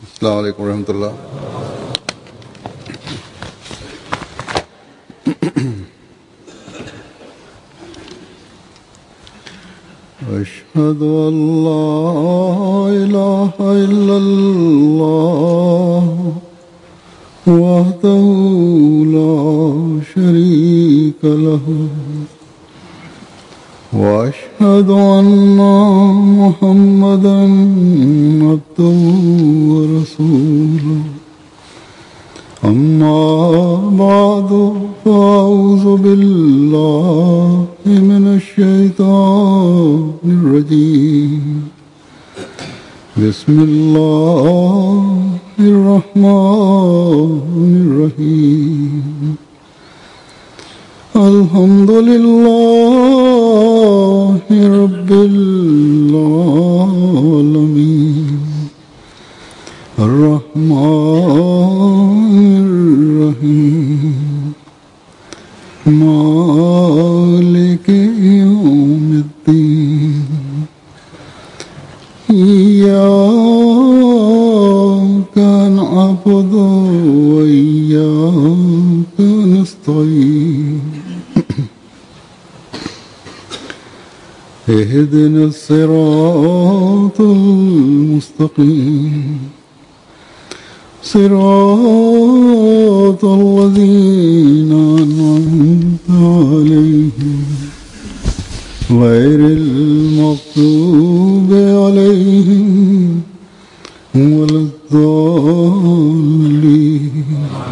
السلام عليكم ورحمة الله أشهد أن لا إله إلا الله وحده لا شريك له وأشهد أن محمدا عبده ورسوله أما بعد فأعوذ بالله من الشيطان الرجيم بسم الله الرحمن الرحيم الحمد لله رب العالمين الرحمن الرحيم مالك يوم الدين إياك نعبد وإياك نستعين اهدنا الصراط المستقيم صراط الذين أنعمت عليهم غير المغضوب عليهم ولا الضالين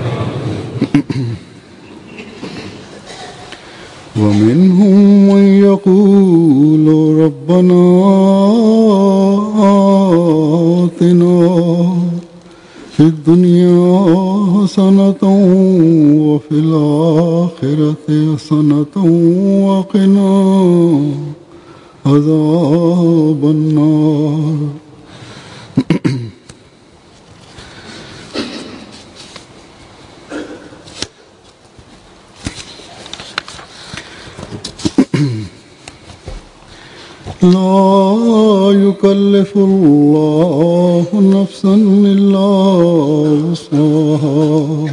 ومنهم من يقول ربنا آتنا في الدنيا حسنة وفي الآخرة حسنة وقنا عذاب النار لا يكلف الله نفسا إلا وسعها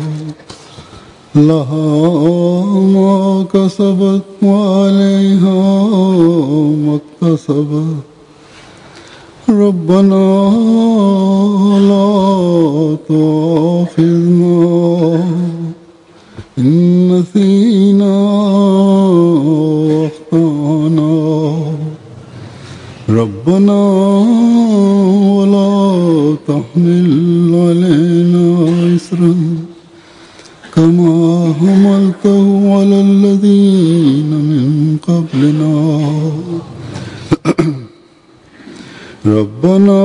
لها ما كسبت وعليها ما اكتسبت ربنا لا تؤاخذنا إن نسينا واخطأنا ربنا ولا تحمل علينا إسرا كما حملته على الذين من قبلنا ربنا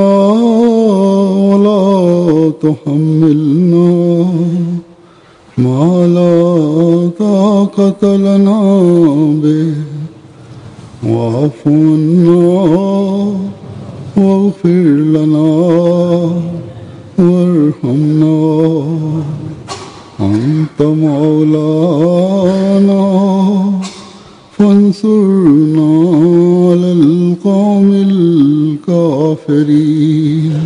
ولا تحملنا ما لا طاقة لنا به واعف عنا واغفر لنا وارحمنا أنت مولانا فانصرنا على القوم الكافرين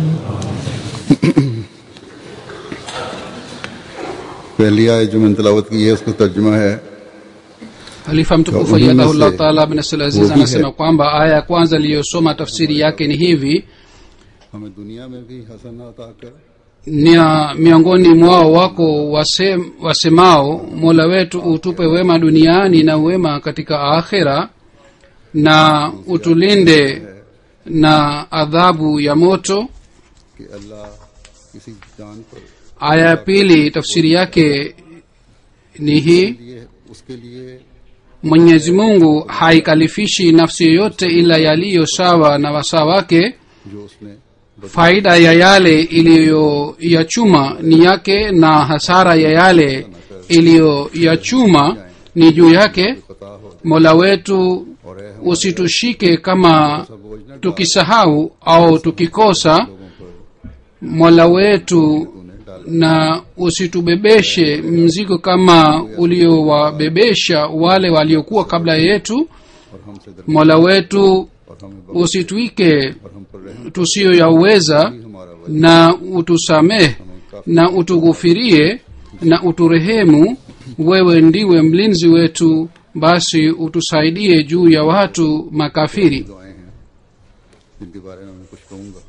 पहली आयत जो मैंने तलावत की है उसका तर्जुमा है halifa mtukufu Kwa umuhimu ayadahullah se- taala bin Abdul aziz वो भी anasema है। kwamba aya ya kwanza iliyosoma tafsiri yake ni hivi हमें दुनिया में भी हसनात आकर nia miongoni mwao wako wasem, wasemao mola wetu utupe wema duniani na wema katika akhira na utulinde na adhabu ya moto कि अल्लाह किसी जान पर aya ya pili tafsiri yake ni hii लिए उसके लिए mwenyezi mungu haikalifishi nafsi yoyote ila yaliyo sawa na wasaa wake जो उसने faida ya yale iliyoyachuma ni yake na hasara ya yale iliyoyachuma ni juu yake पता हो mola wetu और है हम usitushike kama बोझ न tukisahau au tukikosa लोगों पर mola wetu तूने डाला na usitubebeshe mzigo kama uliowabebesha wale waliokuwa kabla yetu और हमसे दर mola wetu और हमें बख्श usitwike और हम पर रहम tusiyoyaweza ही हमारा na utusamehe na utughufirie na uturehemu wewe ndiwe mlinzi wetu basi utusaidie juu ya watu makafiri दुआएं हैं जिनके बारे में मैं कुछ कहूंगा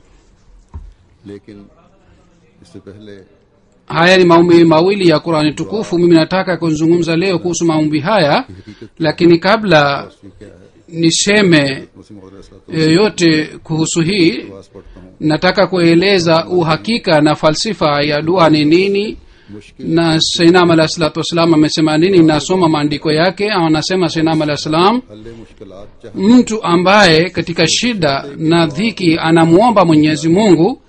लेकिन इससे पहले haya ni maombi mawili ya qurani tukufu mimi nataka kuzungumza leo kuhusu maombi haya lakini kabla तस्वीर क्या है niseme मुस्लिम मौलाना yoyote kuhusu hii पास पढ़ता हूँ nataka kueleza uhakika na falsifa ya dua ni nini मुश्किल na sainam alah salatu wassalam amesema nini nasoma maandiko yake anasema sainam alah salam हल्ले मुश्किलात चाह mtu ambaye katika shida na dhiki anamwomba mwenyezi mungu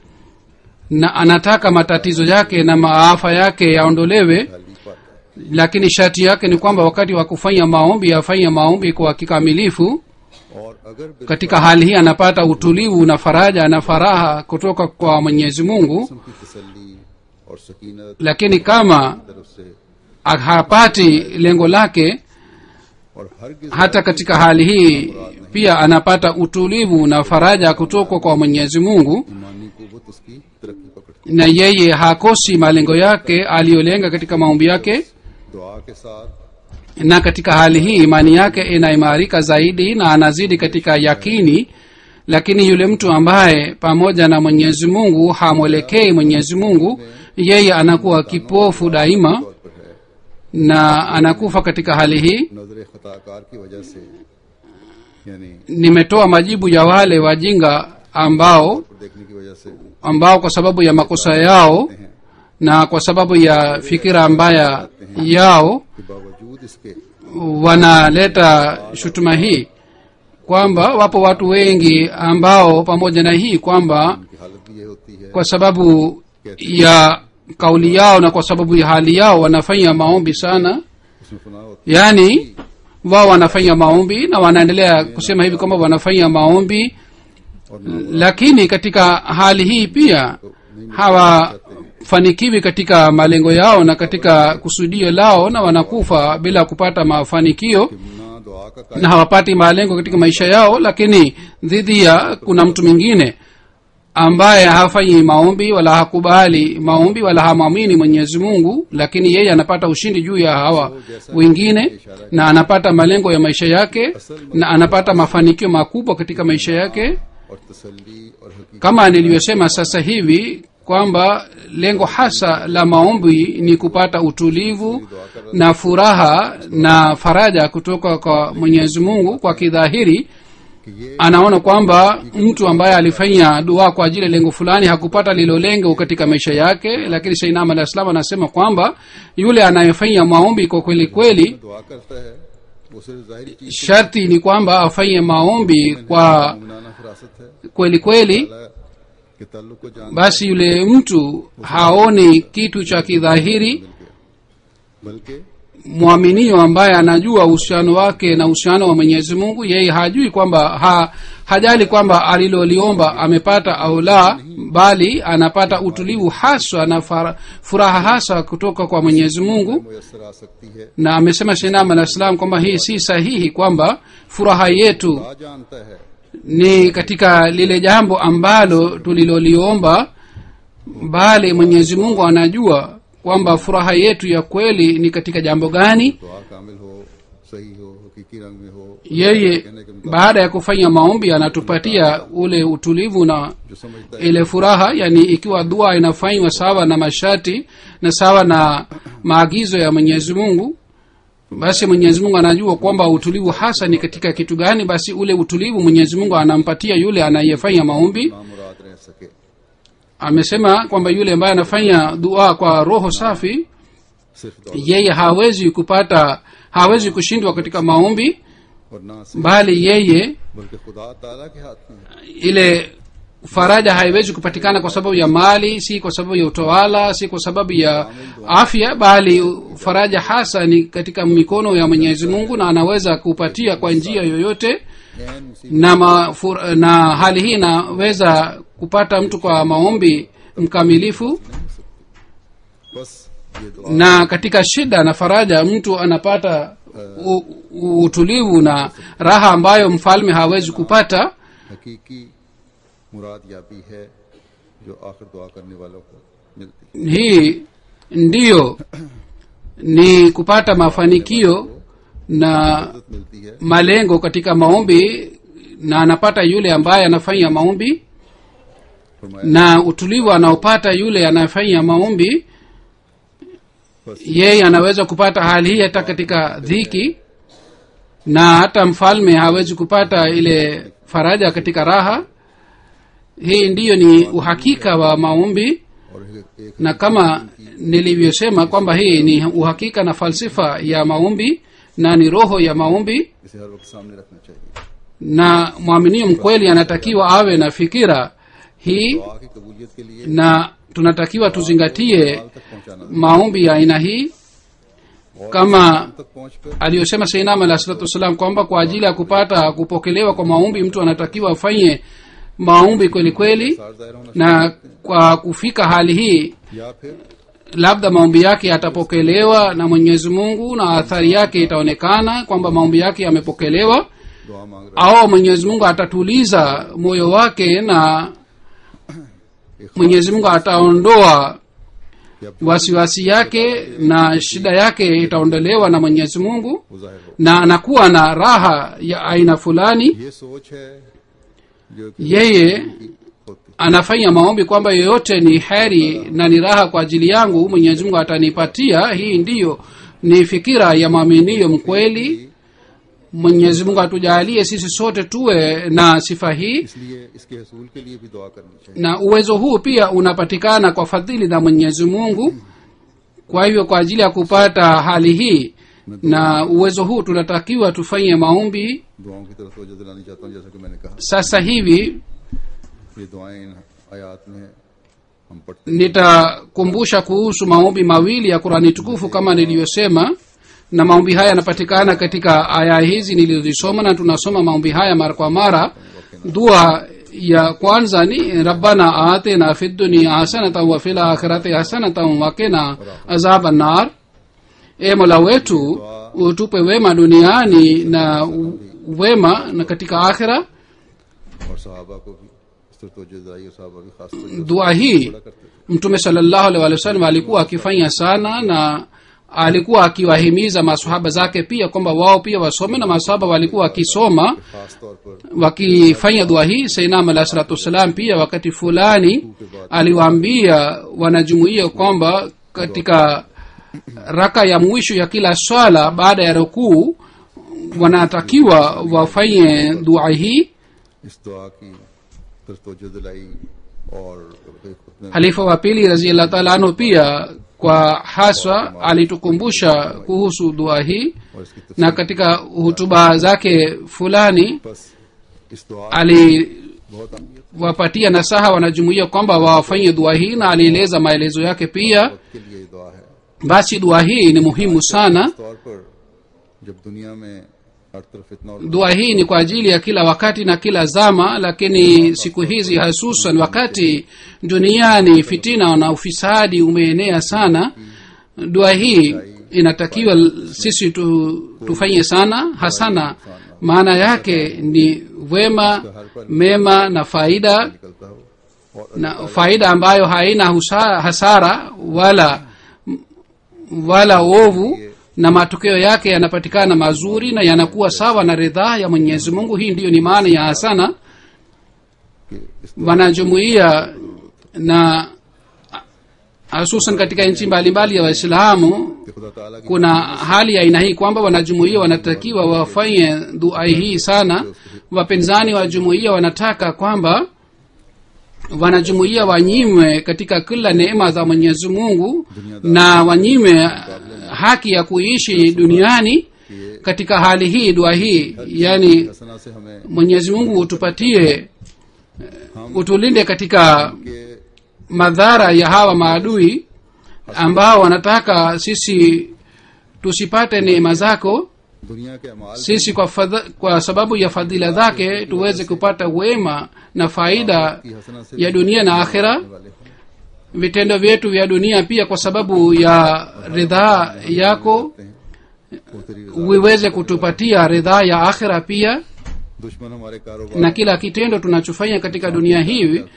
na anataka matatizo yake na maafa yake yaondolewe हाली पाता है lakini sharti yake ni kwamba wakati wa kufanya maombi afanye maombi kwa kikamilifu और अगर बिल- katika hali hii anapata utulivu na faraja na faraha kutoka kwa mwenyezi mungu किस्म की तसल्ली और सकीनत lakini kama तरफ से hapati lengo lake और हर hata katika hali hii pia anapata utulivu na faraja kutoka kwa mwenyezi mungu ईमानी कुवत उसकी तरक्की पकड़ती na yeye hakosi malengo yake aliyolenga katika maombi yake है। दुआ के साथ na katika hali hii imani yake inaimarika zaidi na anazidi katika yakini lakini yule mtu ambaye pamoja na mwenyezi mungu hamwelekei mwenyezi mungu yeye anakuwa kipofu daima तौर पर है na anakufa katika hali hii नजर खताकार की वजह से यानी nimetoa majibu ya wale wajinga ambao पर देखने की वजह से ambao kwa sababu ya makosa yao na kwa sababu ya fikira mbaya yao के बावजूद इसके wanaleta shutuma hii kwamba wapo watu wengi ambao pamoja na hii kwamba उनकी हालत भी ये होती है kwa sababu ya kauli yao na kwa sababu ya hali yao wanafanya maombi sana उसमें फना होती yaani wao wanafanya maombi na wanaendelea kusema hivi kwamba wanafanya maombi है और ना lakini katika hali hii pia hawafanikiwi katika malengo yao na katika kusudio lao na wanakufa bila kupata mafanikio ना दुआ का na hawapati malengo katika maisha yao lakini dhidi ya kuna mtu mwingine ambaye hafanyi maombi wala hakubali maombi wala hamwamini mwenyezi mungu lakini yeye anapata ushindi juu ya hawa wengine na anapata malengo ya maisha yake na anapata mafanikio makubwa katika maisha yake और तसल्ली और हकीकत kama nilivyosema sasa hivi kwamba lengo hasa la maombi ni kupata utulivu na furaha na faraja kutoka kwa mwenyezi mungu kwa kidhahiri कि ये anaona kwamba mtu ambaye alifanya dua kwa ajili ya lengo fulani hakupata lilo lengo katika maisha yake lakini sainam alah salam anasema kwamba yule anayefanya maombi kwa kweli kweli दुआ करता है वो सिर्फ जाहिरी चीज sharti ni kwamba afanye maombi kwa मुमनाना फरासत है kweli kweli अल्लाह के ताल्लुक को जान basi yule mtu haoni kitu cha kidhahiri बल्कि mwaminio ambaye anajua uhusiano wake na uhusiano wa mwenyezi mungu yeye hajui kwamba ha, hajali kwamba aliloliomba amepata au la bali anapata utulivu haswa na fara, furaha hasa kutoka kwa mwenyezi mungu मुयसर आ सकती है na amesema shinam alah salam kwamba hii si sahihi kwamba furaha yetu खुदा जानता है ni katika lile jambo ambalo tuliloliomba bali mwenyezi mungu anajua kwamba furaha yetu ya kweli ni katika jambo gani दुआ कामिल हो सही हो हकीकी रंग में हो yeye baada ya kufanya maombi anatupatia ule utulivu na जो समझता है ile furaha yani ikiwa dua inafanywa sawa na masharti na sawa na maagizo ya mwenyezi mungu basi mwenyezi mungu anajua kwamba utulivu hasa ni katika kitu gani basi ule utulivu mwenyezi mungu anampatia yule anayefanya maombi मुराद रह सके amesema kwamba yule ambaye anafanya dua kwa roho safi सिर्फ दौलत yeye hawezi kupata hawezi kushindwa katika maombi और ना सिर्फ bali yeye बल्कि खुदा ताला के हाथ में है ile faraja haiwezi kupatikana kwa sababu ya mali si kwa sababu ya utawala si kwa sababu ya afya bali faraja hasa ni katika mikono ya mwenyezi mungu na anaweza kupatia kwa njia yoyote ऐन मुसीबत na, mafur, na hali hii inaweza kupata mtu kwa maombi mkamilifu बस ये दुआ na काtika shida na faraja mtu anapata u, u, utulivu na raha ambayo mfalme hawezi kupata हकीकी मुराद याबी है जो आखिर दुआ करने वालों को मिलती है hii ndiyo ni kupata mafanikio na इज्जत मिलती है malengo katika maombi na anapata yule ambaye anafanya maombi फरमाया na utulivu anaopata yule anayefanya maombi बस yeye anaweza kupata hali hii hata katika dhiki na hata mfalme hawezi kupata ile faraja katika raha hii ndiyo ni uhakika wa maombi और एक, एक na kama nilivyosema kwamba hii ni uhakika na falsifa ya maombi na ni roho ya maombi इसे हर वक्त सामने रखना चाहिए na mwaminio mkweli anatakiwa awe na fikira hii दुआ की कबूलियत के लिए na tunatakiwa tuzingatie हाल तक पहुंचाना maombi ya aina hii और kama तक पहुंचकर aliyosema seinam alah salatu wassalam kwamba kwa ajili ya kupata kupokelewa kwa maombi mtu anatakiwa afanye maombi kweli kweli सार दायरा होना na kwa kufika hali hii या फिर labda maombi yake yatapokelewa na mwenyezi mungu na athari yake itaonekana kwamba maombi yake yamepokelewa दुआ मांग रहा au mwenyezi mungu atatuliza moyo wake na है एक mwenyezi mungu ataondoa कि अब wasiwasi yake na shida yake itaondolewa na mwenyezi mungu वो जाहिर हो na anakuwa na raha ya aina fulani ये सोच है जो कि yeye होती anafanya maombi kwamba yoyote ni heri na ni raha kwa ajili yangu mwenyezi mungu atanipatia hii ndiyo ni fikira ya mwaminio mkweli mwenyezi mungu atujalie sisi sote tuwe na sifa hii इसलिए इसके हसूल के लिए भी दुआ करनी चाहिए na uwezo huu pia unapatikana kwa fadhili na mwenyezi mungu kwa hivyo kwa ajili ya kupata hali hii na uwezo huu tunatakiwa tufanye maombi दुआओं की तरफ तवज्जो दिलानी चाहता हूँ जैसा कि मैंने कहा sasa hivi ये दुआएं इन आयात में हम पढ़ते nitakumbusha kuhusu maombi mawili ya qurani tukufu kama niliyosema na maombi haya yanapatikana katika aya hizi nilizosoma na tunasoma maombi haya mara kwa mara dua ya kwanza ni rabbana atina fi dunia hasanatan wa fil akhirati hasanatan wa qina azaba nar e mola wetu utupe wema duniani na u- wema na katika akhira और सहाबा को भी इस तरफ तवज्जो दिलाई और सहाबा भी खास तवज्जो dua hii करते थे mtume salllahu alaihi wasallam alikuwa akifanya sana na alikuwa akiwahimiza masahaba zake pia kwamba wao pia wasome na masahaba walikuwa wakisoma खास तौर पर wakifanya dua hii sainam alahi salatu wassalam pia wakati fulani aliwaambia wanajumuia kwamba katika raka ya mwisho ya kila swala baada ya rukuu wanatakiwa wafanye dua hii इस दुआ की तरफ तवज्जो दिलाई और एक खुतने halifa wa pili raziallah taala anhu pia kwa haswa alitukumbusha kuhusu dua hii और इसकी तफसील na katika hutuba zake fulani बस इस दुआ aliwapatia बहुत अहमियत nasaha wanajumuia kwamba wafanye dua hii na alieleza maelezo yake pia के लिए ये दुआ है basi dua hii ni muhimu sana इस तौर पर जब दुनिया में हर तरफ इतना और dua hii ni kwa ajili ya kila wakati na kila zama lakini siku hizi hasusan wakati duniani fitina na ufisadi umeenea sana dua hii inatakiwa sisi tu, tufanye sana hasana maana yake ni wema mema na faida निकलता हो और na faida ambayo haina husa, hasara wala wala ovu na matokeo yake yanapatikana mazuri na yanakuwa sawa na ridhaa ya mwenyezi mungu hii ndiyo ni maana ya hasana कि इस wanajumuia na hususan katika nchi mbalimbali ya waislamu कि खुदा ताला की kuna hali ya aina hii kwamba wanajumuia wanatakiwa wafanye dua hii sana wapinzani wa jumuia wanataka kwamba wanajumuia wanyimwe katika kila neema za mwenyezi mungu na wanyimwe haki ya kuishi duniani katika hali hii dua hii yani हसना से हमें mwenyezi mungu utupatie हम utulinde katika के madhara ya hawa maadui ambao wanataka sisi tusipate neema zako दुनिया के अमाल sisi kwa, fadha, kwa sababu ya fadhila zake tuweze kupata wema na faida की हसना से ya dunia na akhira वाले हों vitendo vyetu vya dunia pia kwa sababu ya ridhaa yako वो तेरी रजा viweze kutupatia ridhaa ya akhira pia दुश्मन हमारे कारोबार na kila kitendo tunachofanya katika dunia hii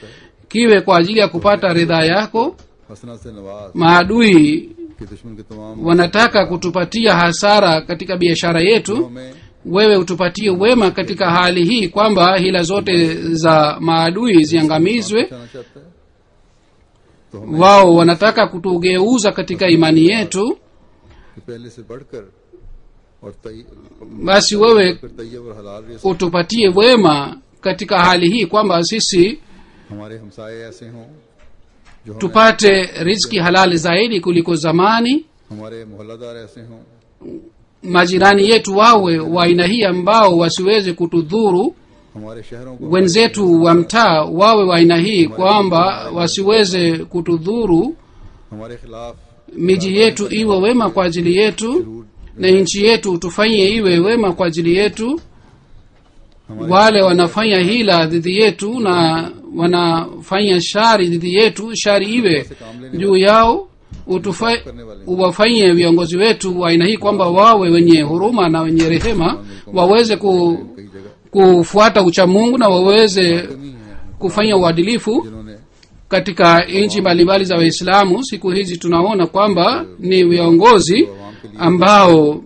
kiwe kwa ajili ya kupata ridhaa yako हसना से नवाज maadui कि दुश्मन के तमाम wanataka kutupatia hasara katika biashara yetu हमें wewe utupatie wema katika hali hii kwamba hila zote za maadui ziangamizwe बचाना चाहता है तो हमें wao wanataka kutugeuza katika imani yetu कि पहले से बढ़कर और तय basi wewe बढ़कर तैयब और हलाल risk utupatie wema katika hali hii kwamba sisi हमारे हमसाए ऐसे हों जो हमें tupate riziki halali zaidi kuliko zamani हमारे मोहल्लादार ऐसे हों majirani yetu wawe wa aina hii ambao wasiweze kutudhuru हमारे शहरों को wenzetu wa mtaa wawe wa aina hii kwamba wasiweze kutudhuru हमारे खिलाफ miji yetu iwe wema kwa ajili yetu na nchi yetu tufanye iwe wema kwa ajili yetu हमारे wale wanafanya hila dhidi yetu na wanafanya shari dhidi yetu shari iwe juu yao utufa, uwafanye viongozi wetu wa aina hii kwamba wawe wenye huruma na wenye rehema waweze ku, कई जगह kufuata uchamungu na waweze कमी है kufanya uadilifu जिन्होंने katika nchi mbalimbali za waislamu siku hizi tunaona kwamba ni viongozi ambao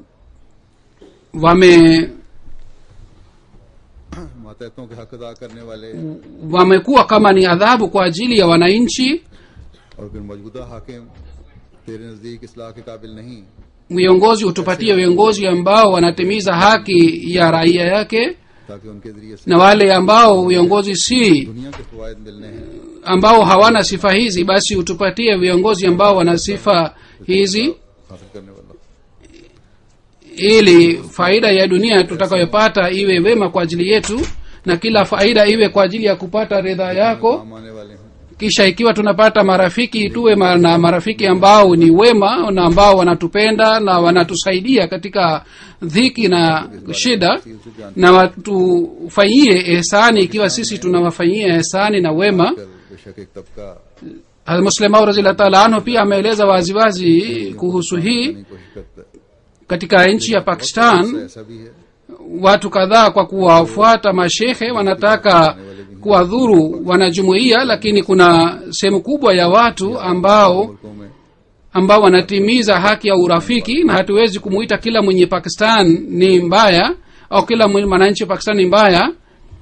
wame मातहतों के हक अदा करने वाले wamekuwa kama ni adhabu kwa ajili ya wananchi और फिर मौजूदा हाकिम तेरे नजदीक इसलाह के काबिल नहीं viongozi hutupatie viongozi ambao wanatimiza haki ya raia yake ताकि उनके जरिए से na wale ambao viongozi si दुनिया के फवायद मिलने हैं ambao hawana sifa hizi basi utupatie viongozi ambao wana sifa hizi हासिल करने वाला ili faida ya dunia tutakayopata iwe wema kwa ajili yetu na kila faida iwe kwa ajili ya kupata ridhaa yako काम आने वाले हों kisha ikiwa tunapata marafiki tuwe ma- na marafiki ambao ni wema na ambao wanatupenda na wanatusaidia katika dhiki na shida तफसील से जान na watufanyie ehsani ikiwa sisi tunawafanyia ehsani na wema कर बेशक एक तबका muslimau raziallah taala anhu pia ameeleza waziwazi kuhusu hii करने की कोशिश करता है katika nchi ya pakistan ऐसा- ऐसा भी है watu kadhaa kwa kuwafuata mashehe wanataka kuwadhuru wanajumuiya lakini kuna sehemu kubwa ya watu ambao मुल्कों में ambao wanatimiza haki ya urafiki na hatuwezi kumuita kila mwenye pakistan ni mbaya au kila mwenye mwananchi wa pakistan ni mbaya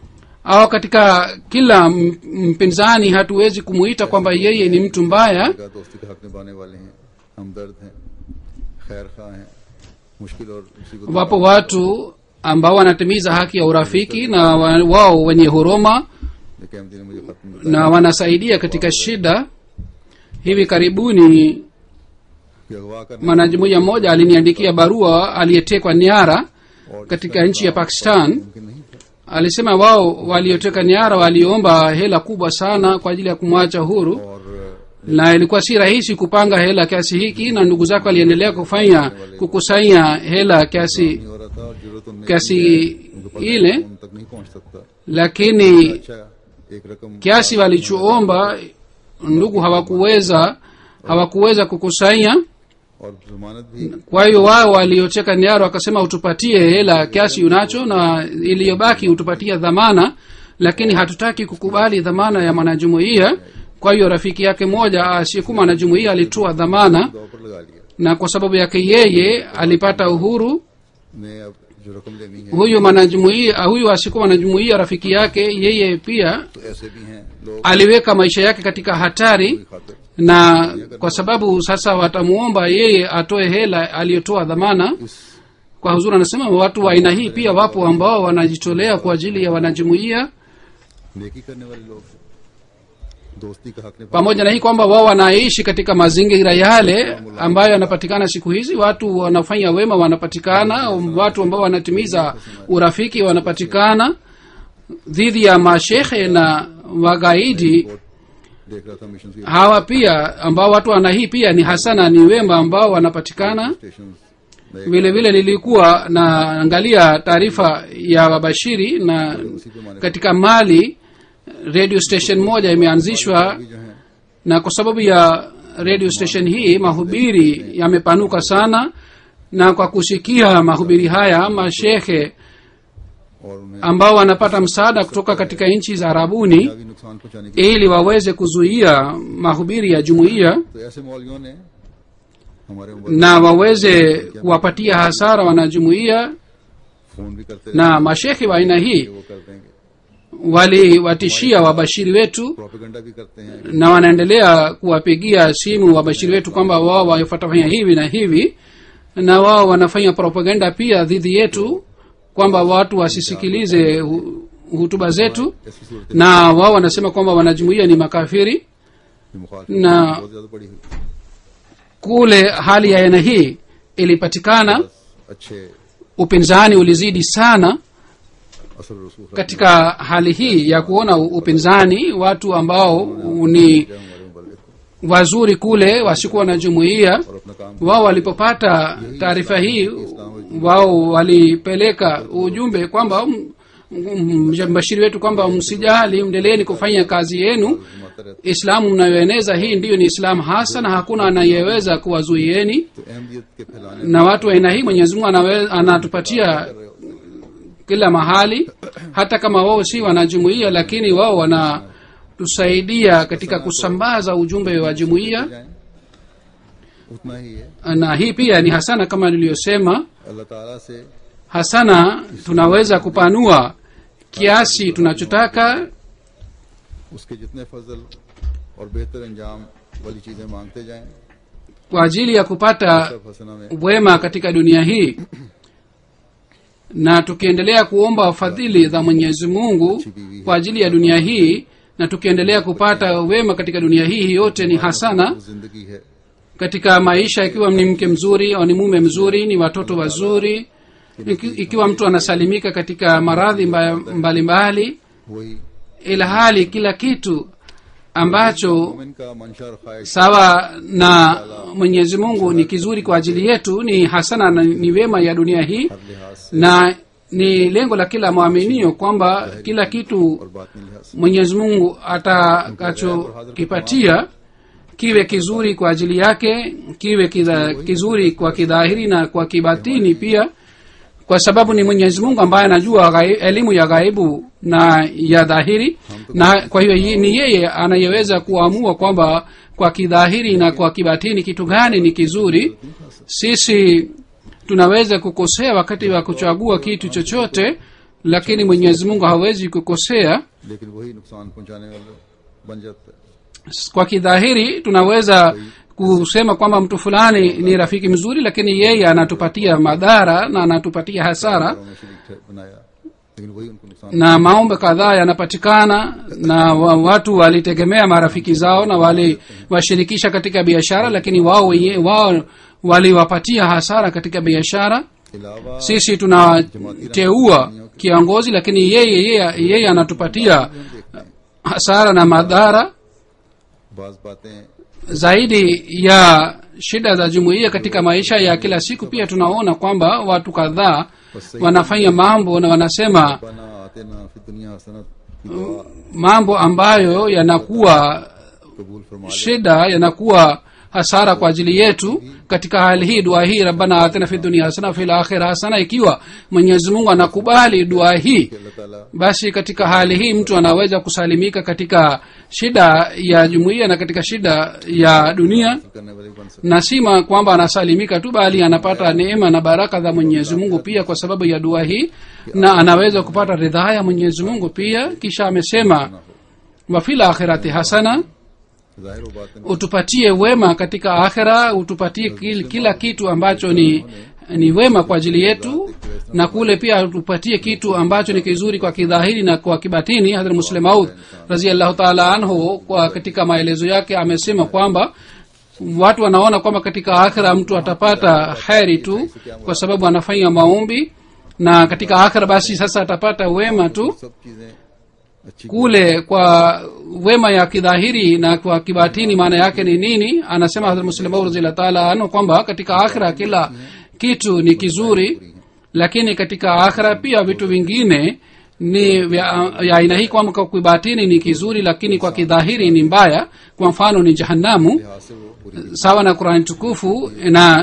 au katika kila m- mpinzani hatuwezi kumuita kwamba yeye ni mtu mbaya का दोस्ती का हक निभाने वाले हैं हमदर्द हैं खैर खा हैं मुश्किल और मुसीबत wapo watu ambao wanatimiza haki ya urafiki na wa- wao wenye huruma लेकिन अहमदी ने मुझे खत्म na wanasaidia katika shida hivi karibuni कि अगवा करने mwanajumuiya mmoja aliniandikia barua aliyetekwa nyara और katika nchi ya pakistan मुमकिन नहीं था alisema wao walioteka nyara waliomba hela kubwa sana kwa ajili ya kumwacha huru और na ilikuwa si rahisi kupanga hela kiasi hiki na ndugu zako waliendelea kufanya kukusanya hela kiasi नहीं हो रहा था और जरूरत उनमें kiasi उनके पास ile उन तक नहीं पहुंच सकता lakini अच्छा एक रकम kiasi walichoomba ndugu hawakuweza hawakuweza kukusanya और जमानत भी kwa hiyo wao walioteka nyara wakasema utupatie hela kiasi unacho na iliyobaki utupatie dhamana lakini hatutaki kukubali dhamana ya mwanajumuiya kwa hiyo rafiki yake mmoja asiyekuwa mwanajumuiya alitoa dhamana दौ पर लगा लिया na kwa sababu yake yeye alipata uhuru मैं अब जो रकम लेनी है huyu mwanajumuiya huyu asiyekuwa mwanajumuiya rafiki yake yeye pia तो ऐसे भी हैं लोग aliweka maisha yake katika hatari की खातिर na kwa sababu sasa watamuomba yeye atoe hela aliyotoa dhamana इस kwa huzuri anasema watu wa aina hii pia wapo ambao wanajitolea kwa ajili ya wanajumuiya नेकी करने वाले लोग दोस्ती का हक निभा pamoja na hii kwamba wao wanaishi katika mazingira yale ambayo yanapatikana siku hizi watu wanafanya wema wanapatikana watu ambao wanatimiza urafiki wanapatikana dhidi ya mashehe na wagaidi देख रहा था mission hawa pia ambao watu wana hii pia ni hasana ni wema ambao wanapatikana station vile vile nilikuwa naangalia taarifa ya wabashiri na katika mali radio station moja imeanzishwa जो है na kwa sababu ya radio station hii mahubiri yamepanuka sana na kwa kusikia mahubiri haya mashehe और उन्हें ambao wanapata msaada kutoka katika nchi za arabuni दुनियावी नुकसान पहुंचाने की ili waweze kuzuia mahubiri ya jumuiya तो ऐसे मौलवियों ने हमारे उम्र na waweze kuwapatia hasara wanajumuiya phone भी करते na mashekhe wa aina hii रहे वो कर देंगे waliwatishia wabashiri wetu प्रोपेगेंडा भी करते हैं na wanaendelea kuwapigia simu wabashiri wetu kwamba wao watafanya hivi na hivi na wao wanafanya propaganda pia dhidi yetu kwamba watu wasisikilize hu- hutuba zetu ऐसी सूरत na wao wanasema kwamba wanajumuia ni makafiri की मुखालफत ना- बहुत ज्यादा बड़ी हुई kule hali ya aina hii ilipatikana बस अच्छे upinzani ulizidi sana असर रसूल रखने katika hali hii ya kuona upinzani watu ambao ni वाले हमारे मुबल्लिग को wazuri kule wasikuwa na jumuiya और अपना काम wao walipopata taarifa hii wao walipeleka ujumbe kwamba m- m- mbashiri wetu kwamba msijali mndeleeni kufanya kazi yenu घुमाता रहता islamu mnayoeneza hii ndiyo ni islamu hasa na hakuna anayeweza kuwazuieni तो अहमियत के फैलाने na watu wa aina hii mwenyezi mungu anawe- anatupatia kila mahali hata kama wao si wanajumuia lakini wao wanatusaidia katika kusambaza ujumbe wa jumuiya जाए उतना ही है na hii pia ni hasana kama niliyosema अल्लाह ताला से hasana tunaweza kupanua kiasi tunachotaka उसके जितने फजल और बेहतर अंजाम वाली चीजें मांगते जाएं kwa ajili ya kupata सब हसना में wema katika dunia hii na tukiendelea kuomba fadhili za mwenyezi mungu kwa ajili ya dunia hii na tukiendelea kupata wema katika dunia hii hii yote ni hasana वो जिंदगी है katika maisha ikiwa ni mke mzuri au ni mume mzuri ni watoto wazuri iki, ikiwa mtu anasalimika katika maradhi mba- mbalimbali वही ila hali kila kitu ambacho मोमिन का मंशा और ख्वाहिश sawa na mwenyezi mungu ni kizuri kwa ajili yetu ni hasana na ni wema ya dunia hii हर लिहाज से na ni lengo la kila mwaminio kwamba kila kitu और बातनी लिहाज से mwenyezi mungu atakachokipatia kiwe kizuri kwa ajili yake kiwe kidha, kizuri kwa kidhahiri na kwa kibatini pia kwa sababu ni mwenyezi mungu ambaye anajua ghai- elimu ya ghaibu na ya dhahiri na kwa hiyo yi- ni yeye anayeweza kuamua kwamba kwa kidhahiri na kwa kibatini kitu gani ni kizuri sisi tunaweza kukosea wakati wa kuchagua kitu chochote lakini mwenyezi mungu hawezi kukosea लेकिन वही नुकसान पहुंचाने वाला बन जाता है kwa kidhahiri tunaweza kusema kwamba mtu fulani ni rafiki mzuri lakini yeye anatupatia madhara na anatupatia hasara घरों में शरीक ठह- बनाया लेकिन वही उनको नुकसान na maombe kadhaa yanapatikana na wa, watu walitegemea marafiki zao na waliwashirikisha katika biashara lakini wao wenye- wao waliwapatia hasara katika biashara अलावा sisi tunateua kiongozi lakini yeye yeye, yeye anatupatia hasara na madhara बाज बातें zaidi ya shida za jumuiya katika maisha ya kila siku pia tunaona kwamba watu kadhaa wanafanya mambo na wanasema बना आते ना फिर दुनिया हसनत की दुआ mambo ambayo yanakuwa कबूल फरमा ले shida yanakuwa hasara kwa ajili yetu katika hali hii dua hii rabbana atina fi dunia hasana fi lakhira hasana ikiwa mwenyezi mungu anakubali dua hii कि अल्लाह ताला basi katika hali hii mtu anaweza kusalimika katika shida ya jumuiya na katika shida ya dunia करने वाले बन सकते na si ma- kwamba anasalimika tu bali anapata neema na baraka za mwenyezi mungu pia kwa sababu ya dua hii na anaweza kupata ridhaa ya mwenyezi mungu pia kisha amesema wafil akhirati hasana जाहिर हो बात utupatie wema katika akhira utupatie kil, kila kitu ambacho ni ni wema kwa ajili yetu na kule pia utupatie kitu ambacho ni kizuri kwa kidhahiri na kwa kibatini hadrat muslim maud raziallahu taala anhu kwa katika maelezo yake amesema kwamba watu wanaona kwamba katika akhira mtu atapata heri tu kwa sababu anafanya maombi na katika akhira basi sasa atapata wema tu सब चीजें अच्छी kule kwa wema ya kidhahiri na kwa kibatini maana yake ni nini anasema hadrat muslim radhiallahu taala anhu kwamba katika akhira kila kitu ni kizuri lakini katika akhira pia vitu vingine ni vya ya aina hii kwamba kwa kibatini ni kizuri lakini kwa kidhahiri ni mbaya kwa mfano ni jahannamu लिहाज से वो बुरी sawa na qurani tukufu na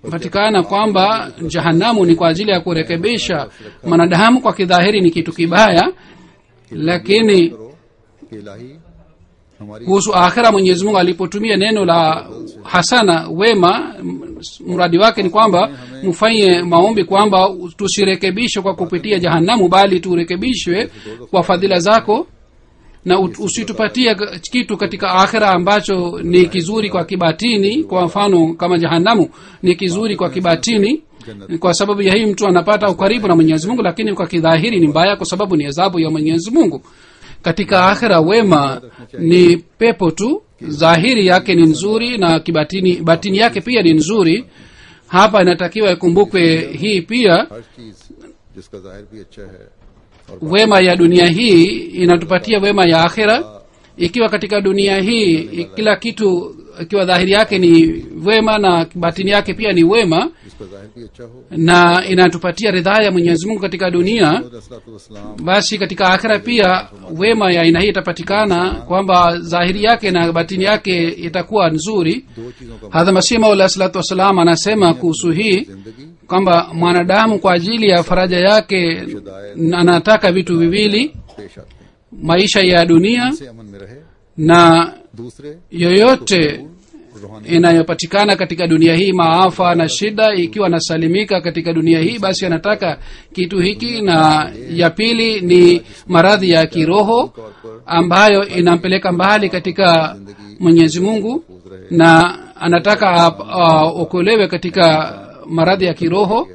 patikana kwamba jahanamu ni kwa ajili ya kurekebisha mwanadamu kwa kidhahiri ni kitu kibaya lakini करो कि इलाही हमारी kuhusu akhira mwenyezi mungu alipotumia neno la hasana wema m- mradi wake ni kwamba mfanye maombi kwamba tusirekebishwe kwa kupitia jahanamu bali turekebishwe kwa fadhila zako na ut- usitupatie k- kitu katika akhira ambacho ni kizuri kwa kibatini kwa mfano kama jahanamu ni kizuri kwa kibatini kwa sababu ya hii mtu anapata ukaribu na mwenyezi mungu lakini kwa kidhahiri ni mbaya kwa sababu ni adhabu ya mwenyezi mungu katika akhira wema ni pepo tu dhahiri yake ni nzuri na kibatini batini yake pia ni nzuri hapa inatakiwa ikumbukwe hii pia हर चीज जिसका जाहिर भी अच्छा है और wema ya dunia hii inatupatia wema ya akhira ikiwa katika dunia hii kila kitu ikiwa dhahiri yake ni wema na batini yake pia ni wema जिसका जाहिर भी अच्छा हो na inatupatia ridhaa ya mwenyezi mungu katika dunia रसलाम basi katika akhira pia wema ya aina hii itapatikana kwamba dhahiri yake na batini yake itakuwa nzuri दो चीजों का hadha masih maula salatu wassalam anasema kuhusu hii जिंदगी kwamba mwanadamu kwa ajili ya faraja yake anataka vitu viwili पेश आते हैं maisha ya dunia से अमन में रहे na दूसरे yoyote रूहानी inayopatikana katika dunia hii maafa na shida ikiwa anasalimika katika dunia hii basi anataka kitu hiki na ya pili ni maradhi ya kiroho तौर पर ambayo inampeleka mbali katika mwenyezi mungu na anataka ap- aokolewe katika maradhi ya kiroho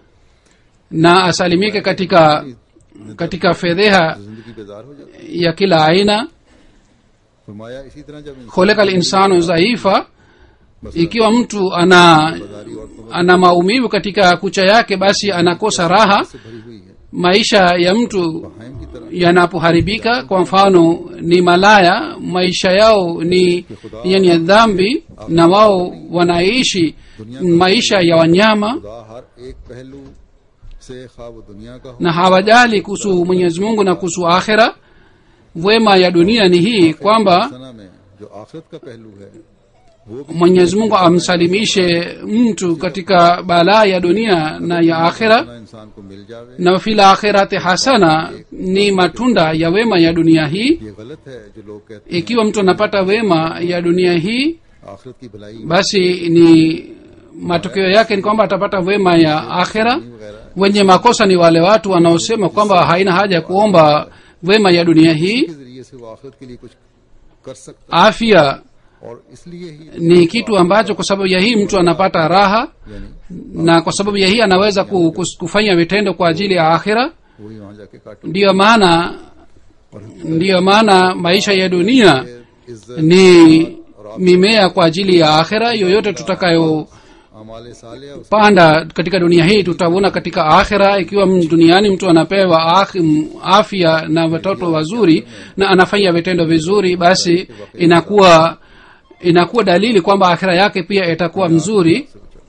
na asalimike katika katika fedheha जिंदगी बेजार हो जाती ya kila aina है फरमाया इसी तरह जब इंसान kholeka linsanu dhaifa ikiwa mtu ana ana maumivu katika kucha yake basi anakosa raha से भरी हुई है maisha ya mtu हाइम की तरह yanapoharibika kwa mfano ni malaya maisha yao ni yani ya dhambi na wao wanaishi maisha ya wanyama खुदा हर एक पहलू से ख्वाब दुनिया का हो na hawajali kuhusu mwenyezi mungu na kuhusu akhira wema ya dunia ni hii kwamba सना में जो आखिरत का पहलू है वो भी mwenyezi mungu amsalimishe mtu katika balaa ya dunia na ya akhira ना इंसान को मिल जावे na fil akhirati hasana ni matunda ya wema ya dunia hii ये गलत है जो लोग कहते ikiwa mtu anapata wema ya dunia hii हैं आखिरत की भलाई basi ni matokeo yake ni kwamba atapata wema ya akhira वगैरह wenye makosa ni wale watu wanaosema kwamba haina haja ya kuomba wema ya dunia hii के जरिए से वो आखिरत के लिए कुछ कर सकता afya है और इसलिए ही ni kitu ambacho kwa sababu ya hii mtu anapata raha यानी na kwa sababu ya hii anaweza ku- kus- kufanya vitendo kwa ajili ya akhira वही वहां जाके काट ndiyo maana ndiyo maana maisha ya dunia इज्जत ni mimea kwa ajili ya akhira yoyote tutakayopanda अमाल साले katika dunia hii tutavuna katika akhira ikiwa m- duniani mtu anapewa akh- m- afya na watoto wazuri na anafanya vitendo vizuri basi inakuwa inakuwa dalili kwamba akhira yake pia itakuwa mzuri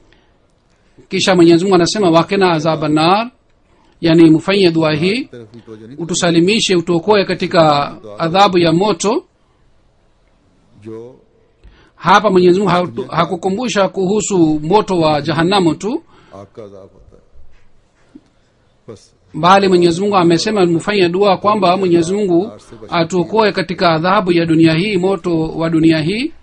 kisha mwenyezi mungu anasema wakena azaba nar yani mfanye dua hii तरफ की तवज्जो नहीं utusalimishe utuokoe katika adhabu ya moto जो hapa mwenyezi mungu hatu- hakukumbusha kuhusu moto wa jahanamu tu आग का अजाब होता है बस bali mwenyezi mungu amesema mfanye dua kwamba mwenyezi mungu atuokoe katika adhabu ya dunia hii moto wa dunia hii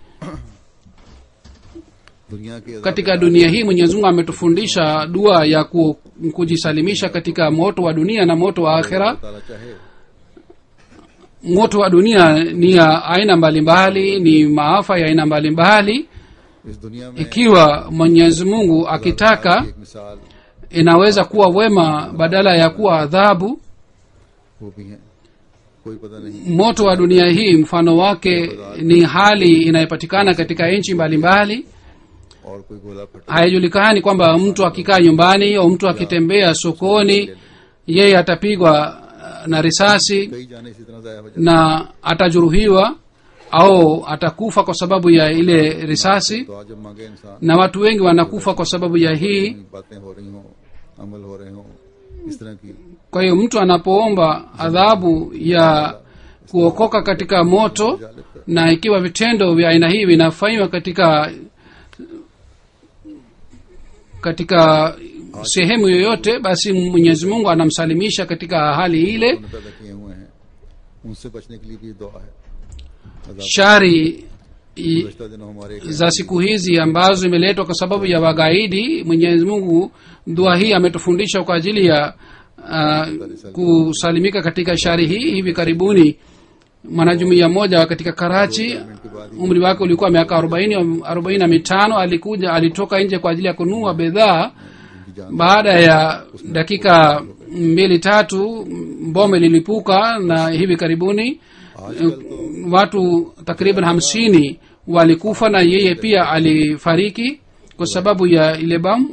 दुनिया के अजाब katika dunia hii mwenyezi mungu ametufundisha dua ya ku, kujisalimisha katika moto wa dunia na moto wa akhira ताला चाहे moto wa dunia ni ya aina mbalimbali ni maafa ya aina mbalimbali इस दुनिया में ikiwa mwenyezi mungu akitaka एक मिसाल inaweza kuwa wema badala ya kuwa adhabu वो भी है कोई पता नहीं moto wa dunia hii mfano wake ni hali inayopatikana katika nchi mbalimbali और कोई गोला फटा haijulikani kwamba mtu akikaa nyumbani au mtu akitembea sokoni yeye atapigwa uh, na risasi कई जाने इसी तरह जाया हो जाए na atajeruhiwa au atakufa kwa sababu ya ile risasi तो आज जब मांगे इंसान na watu wengi wanakufa kwa sababu ya hii बातें हो रही हों अमल हो रहे हों इस तरह की kwa hiyo mtu anapoomba adhabu ya kuokoka katika moto na ikiwa vitendo vya aina hii vinafanywa katika katika sehemu yoyote basi mwenyezi mungu anamsalimisha katika hali ile उन्होंने पैदा किए हुए हैं उनसे बचने के लिए भी दुआ है अजाब shari i- गुज़श्ता दिनों हमारे एक za siku hizi ambazo imeletwa kwa sababu ya wagaidi mwenyezi mungu dua hii ametufundisha kwa ajili ya uh, kusalimika katika shari hii hivi karibuni mwanajumuia mmoja katika karachi umri wake ulikuwa miaka arobaini arobaini na mitano alikuja alitoka nje kwa ajili ya kununua bidhaa उनकी जान baada ya dakika mbili tatu bome lilipuka na hivi karibuni आजकल तो watu takriban hamsini walikufa na yeye pia alifariki kwa sababu ya ile bamu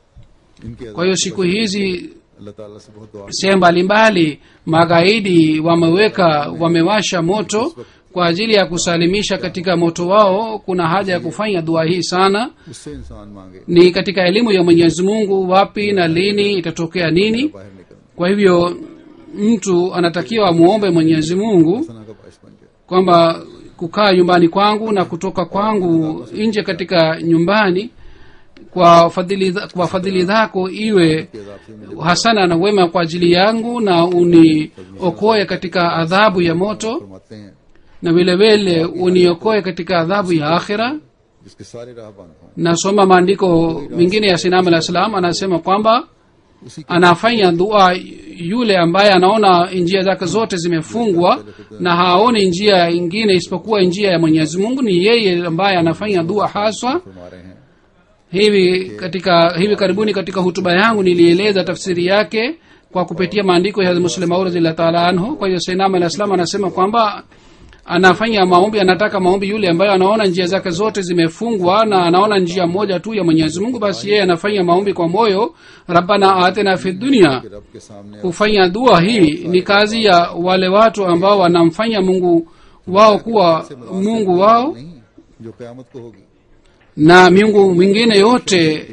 इनके kwa hiyo siku hizi अल्लाह ताला से बहुत दुआ sehemu mbalimbali magaidi wameweka wamewasha moto kwa ajili ya kusalimisha katika moto wao kuna haja ya kufanya dua hii sana उससे इंसान मांगे ni katika elimu ya mwenyezi mungu wapi na lini itatokea nini बाहर निकलना kwa hivyo mtu anatakiwa amwombe mwenyezi mungu सना का बायस बन जाए kwamba kukaa nyumbani kwangu na kutoka kwangu nje katika nyumbani kwa fadhili kwa fadhili zako iwe कि अजाब से मुझे hasana na wema kwa ajili yangu na uniokoe katika adhabu ya moto फरमाते हैं na vile vile uniokoe katika adhabu ya akhira जिसके सारे राह बंद हों nasoma maandiko mengine ya sinam alah salam anasema kwamba उसी के anafanya dua yule ambaye anaona njia zake zote zimefungwa na haoni njia ingine isipokuwa njia ya mwenyezi mungu ni yeye ambaye anafanya dua haswa फरमा रहे हैं hivi katika hivi karibuni katika hutuba yangu nilieleza tafsiri yake kwa kupitia maandiko ya muslim radhiallahu taala anhu kwa hiyo sainam alah salam anasema kwamba anafanya maombi anataka maombi yule ambayo anaona njia zake zote zimefungwa na anaona njia moja tu ya mwenyezi mungu basi yeye anafanya maombi kwa moyo rabbana atina fi dunia कि रब के सामने kufanya dua hii ni kazi ya wale watu ambao wanamfanya mungu wao kuwa mungu wao नहीं जो कयामत को होगी na miungu mingine yote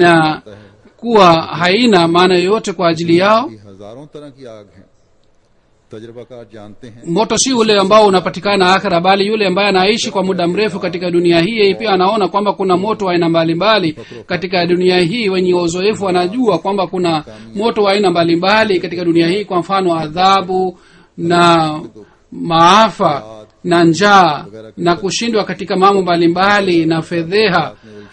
inakuwa haina maana yoyote kwa ajili yao कि हजारों तरह की आग है तजर्बाकार जानते हैं moto si ule ambao unapatikana akhira bali yule ambaye anaishi kwa muda mrefu katika dunia hii yeye pia anaona kwamba kuna moto wa aina mbalimbali katika dunia hii wenye uzoefu wanajua kwamba kuna moto wa aina mbalimbali katika dunia hii kwa mfano adhabu na maafa na njaa na kushindwa katika mambo mbalimbali na fedheha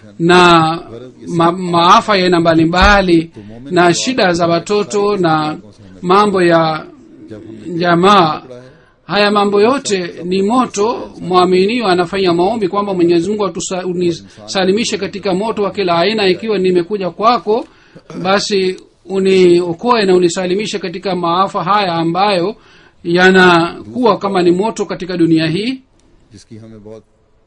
na ma, maafa ya aina mbalimbali na shida za watoto na mambo ya जब हमने jamaa पढ़ा है haya mambo yote ni moto mwaminio anafanya maombi kwamba mwenyezi mungu atusa- unisalimishe katika moto wa kila aina ikiwa nimekuja kwako basi uniokoe na unisalimishe katika maafa haya ambayo yanakuwa kama ni moto katika dunia hii जिसकी हमें बहुत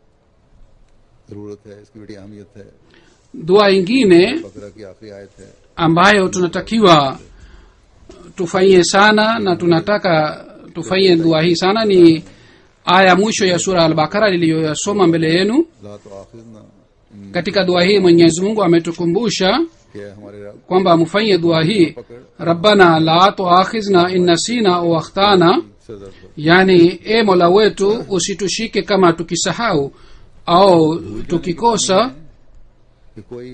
जरूरत है इसकी बड़ी अहमियत है dua ingine बकरा की आखिरी आयत है ambayo tunatakiwa tufanyie sana na tunataka tufanyie dua hii sana ni aya mwisho ya sura albakara niliyoyasoma mbele yenu ला तो आखिरना katika dua hii mwenyezi mungu ametukumbusha कि है हमारे रब kwamba mfanye dua hii rabbana la tuakhizna in nasina au akhtana से दर्द हो yani e mola wetu usitushike kama tukisahau au tukikosa कि कोई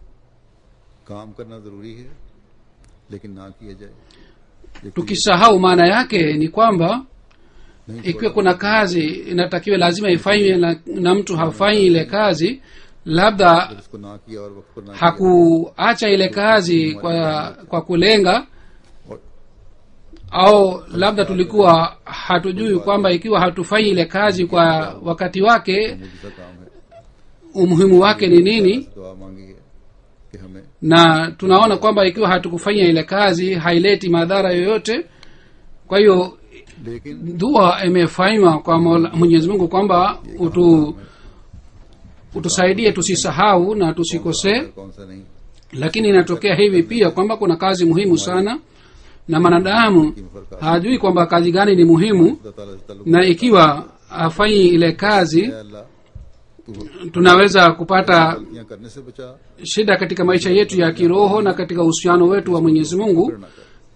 काम करना जरूरी है लेकिन ना किया जाए ये कोई tukisahau maana yake ni kwamba नहीं ikiwa kuna kazi inatakiwa lazima ifanywe na, na mtu hafanyi ile kazi labda छोड़ा, उसको ना किया और वक्त पर ना किया hakuacha ile kazi kwa kwa kulenga और au labda tulikuwa hatujui kwamba ikiwa hatufanyi ile kazi kwa wakati wake मुझसा काम है umuhimu wake ni nini दुआ मांगी है कि हमें na tunaona kwamba ikiwa hatukufanya ile kazi haileti madhara yoyote kwa hiyo लेकिन dua imefanywa kwa Mola- mwenyezi mungu kwamba utu utusaidie tusisahau na tusikosee कौन सा नहीं lakini inatokea hivi pia kwamba kuna kazi muhimu sana na mwanadamu hajui kwamba kazi gani ni muhimu खुदा ताला से ताल्लुक na ikiwa hafanyi ile kazi है अल्लाह तू tunaweza kupata गलतियां करने से बचा shida katika maisha yetu ya kiroho na katika uhusiano wetu wa mwenyezi mungu फिर ना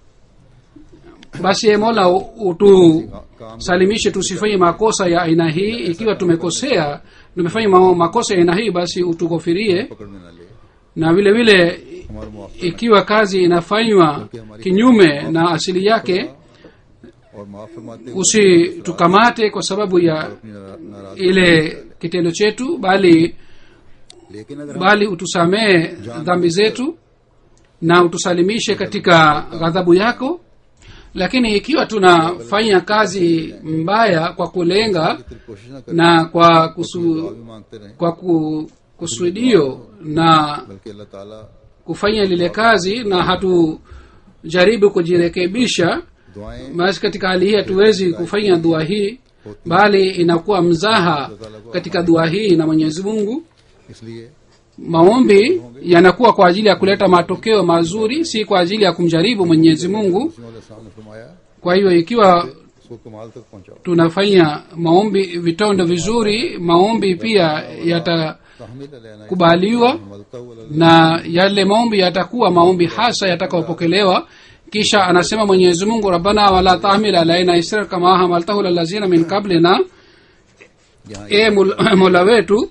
कर basi e mola utusalimishe tusifanye makosa ya aina hii ikiwa tumekosea tumefanya ma- makosa ya aina hii basi utughofirie पकड़ में ना ले na vile vile हमारा मुआवजा ikiwa kazi inafanywa kinyume na asili yake और माफ फरमाते हुए usitukamate kwa sababu ya अपनी नारा- नाराजगी ile kitendo chetu bali लेकिन अगर हम bali utusamehe dhambi zetu na utusalimishe katika ghadhabu yako lakini ikiwa tunafanya kazi mbaya kwa kulenga इतनी कोशिश न करें na kwa दुआ kusu, भी मांगते रहें kwa ku, kusudio na बल्कि अल्लाह ताला kufanya lile kazi na hatujaribu kujirekebisha दुआएं basi katika hali hii hatuwezi kufanya dua hii bali inakuwa mzaha katika dua hii na mwenyezi mungu इसलिए maombi yanakuwa kwa ajili ya kuleta matokeo mazuri si kwa ajili ya kumjaribu mwenyezi mungu उसी वाले सामने फरमाया kwa hiyo ikiwa उसको कमाल तक पहुंचाओ tunafanya maombi vitondo vizuri maombi pia yatakubaliwa तहमील लेना मलता हुआ na yale maombi yatakuwa maombi hasa yatakayopokelewa kisha anasema mwenyezi mungu rabbana wala tahmil alaina isra kama hamaltahu lalazina min qablina यहाँ e Mul- mola wetu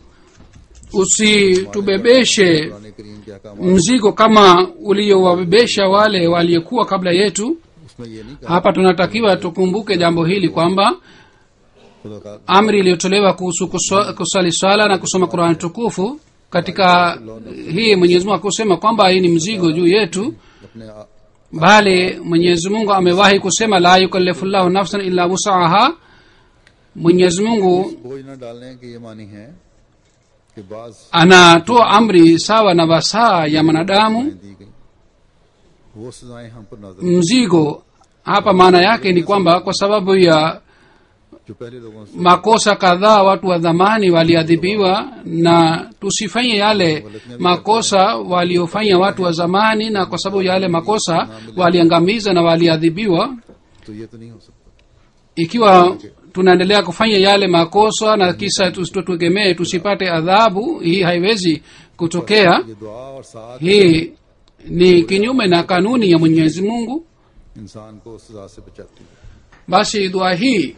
usitubebeshe Quran करीम के अहकाम mzigo kama uliowabebesha wale waliokuwa kabla yetu उसमें ये नहीं कहा hapa tunatakiwa tukumbuke jambo hili kwamba खुदा का amri iliyotolewa kuhusu kuswa- kusali swala na kusoma qurani tukufu katika hii mwenyezi mungu akusema kwamba hii ni mzigo juu yetu अपने आ- bali mwenyezi mungu amewahi kusema la yukallifu llahu nafsan illa wusaha mwenyezi mungu बोझ न डालने की ये मानी है कि बाज anatoa amri sawa na wasaa ya mwanadamu दी गई वो सजाएं हम पर नाजर mzigo hapa maana yake ni kwamba kwa sababu ya जो पहले लोगों से makosa kadhaa watu wa dhamani waliadhibiwa na tusifanye yale makosa waliofanya watu wa zamani na kwa sababu ya yale makosa waliangamiza na waliadhibiwa तो ये तो नहीं हो सकता ikiwa tunaendelea kufanya yale makosa na kisa tutegemee tusipate adhabu hii haiwezi kutokea ये दुआ और साथ hii ni kinyume na kanuni ya mwenyezi mungu इंसान को उस सजा से बचाती है basi dua hii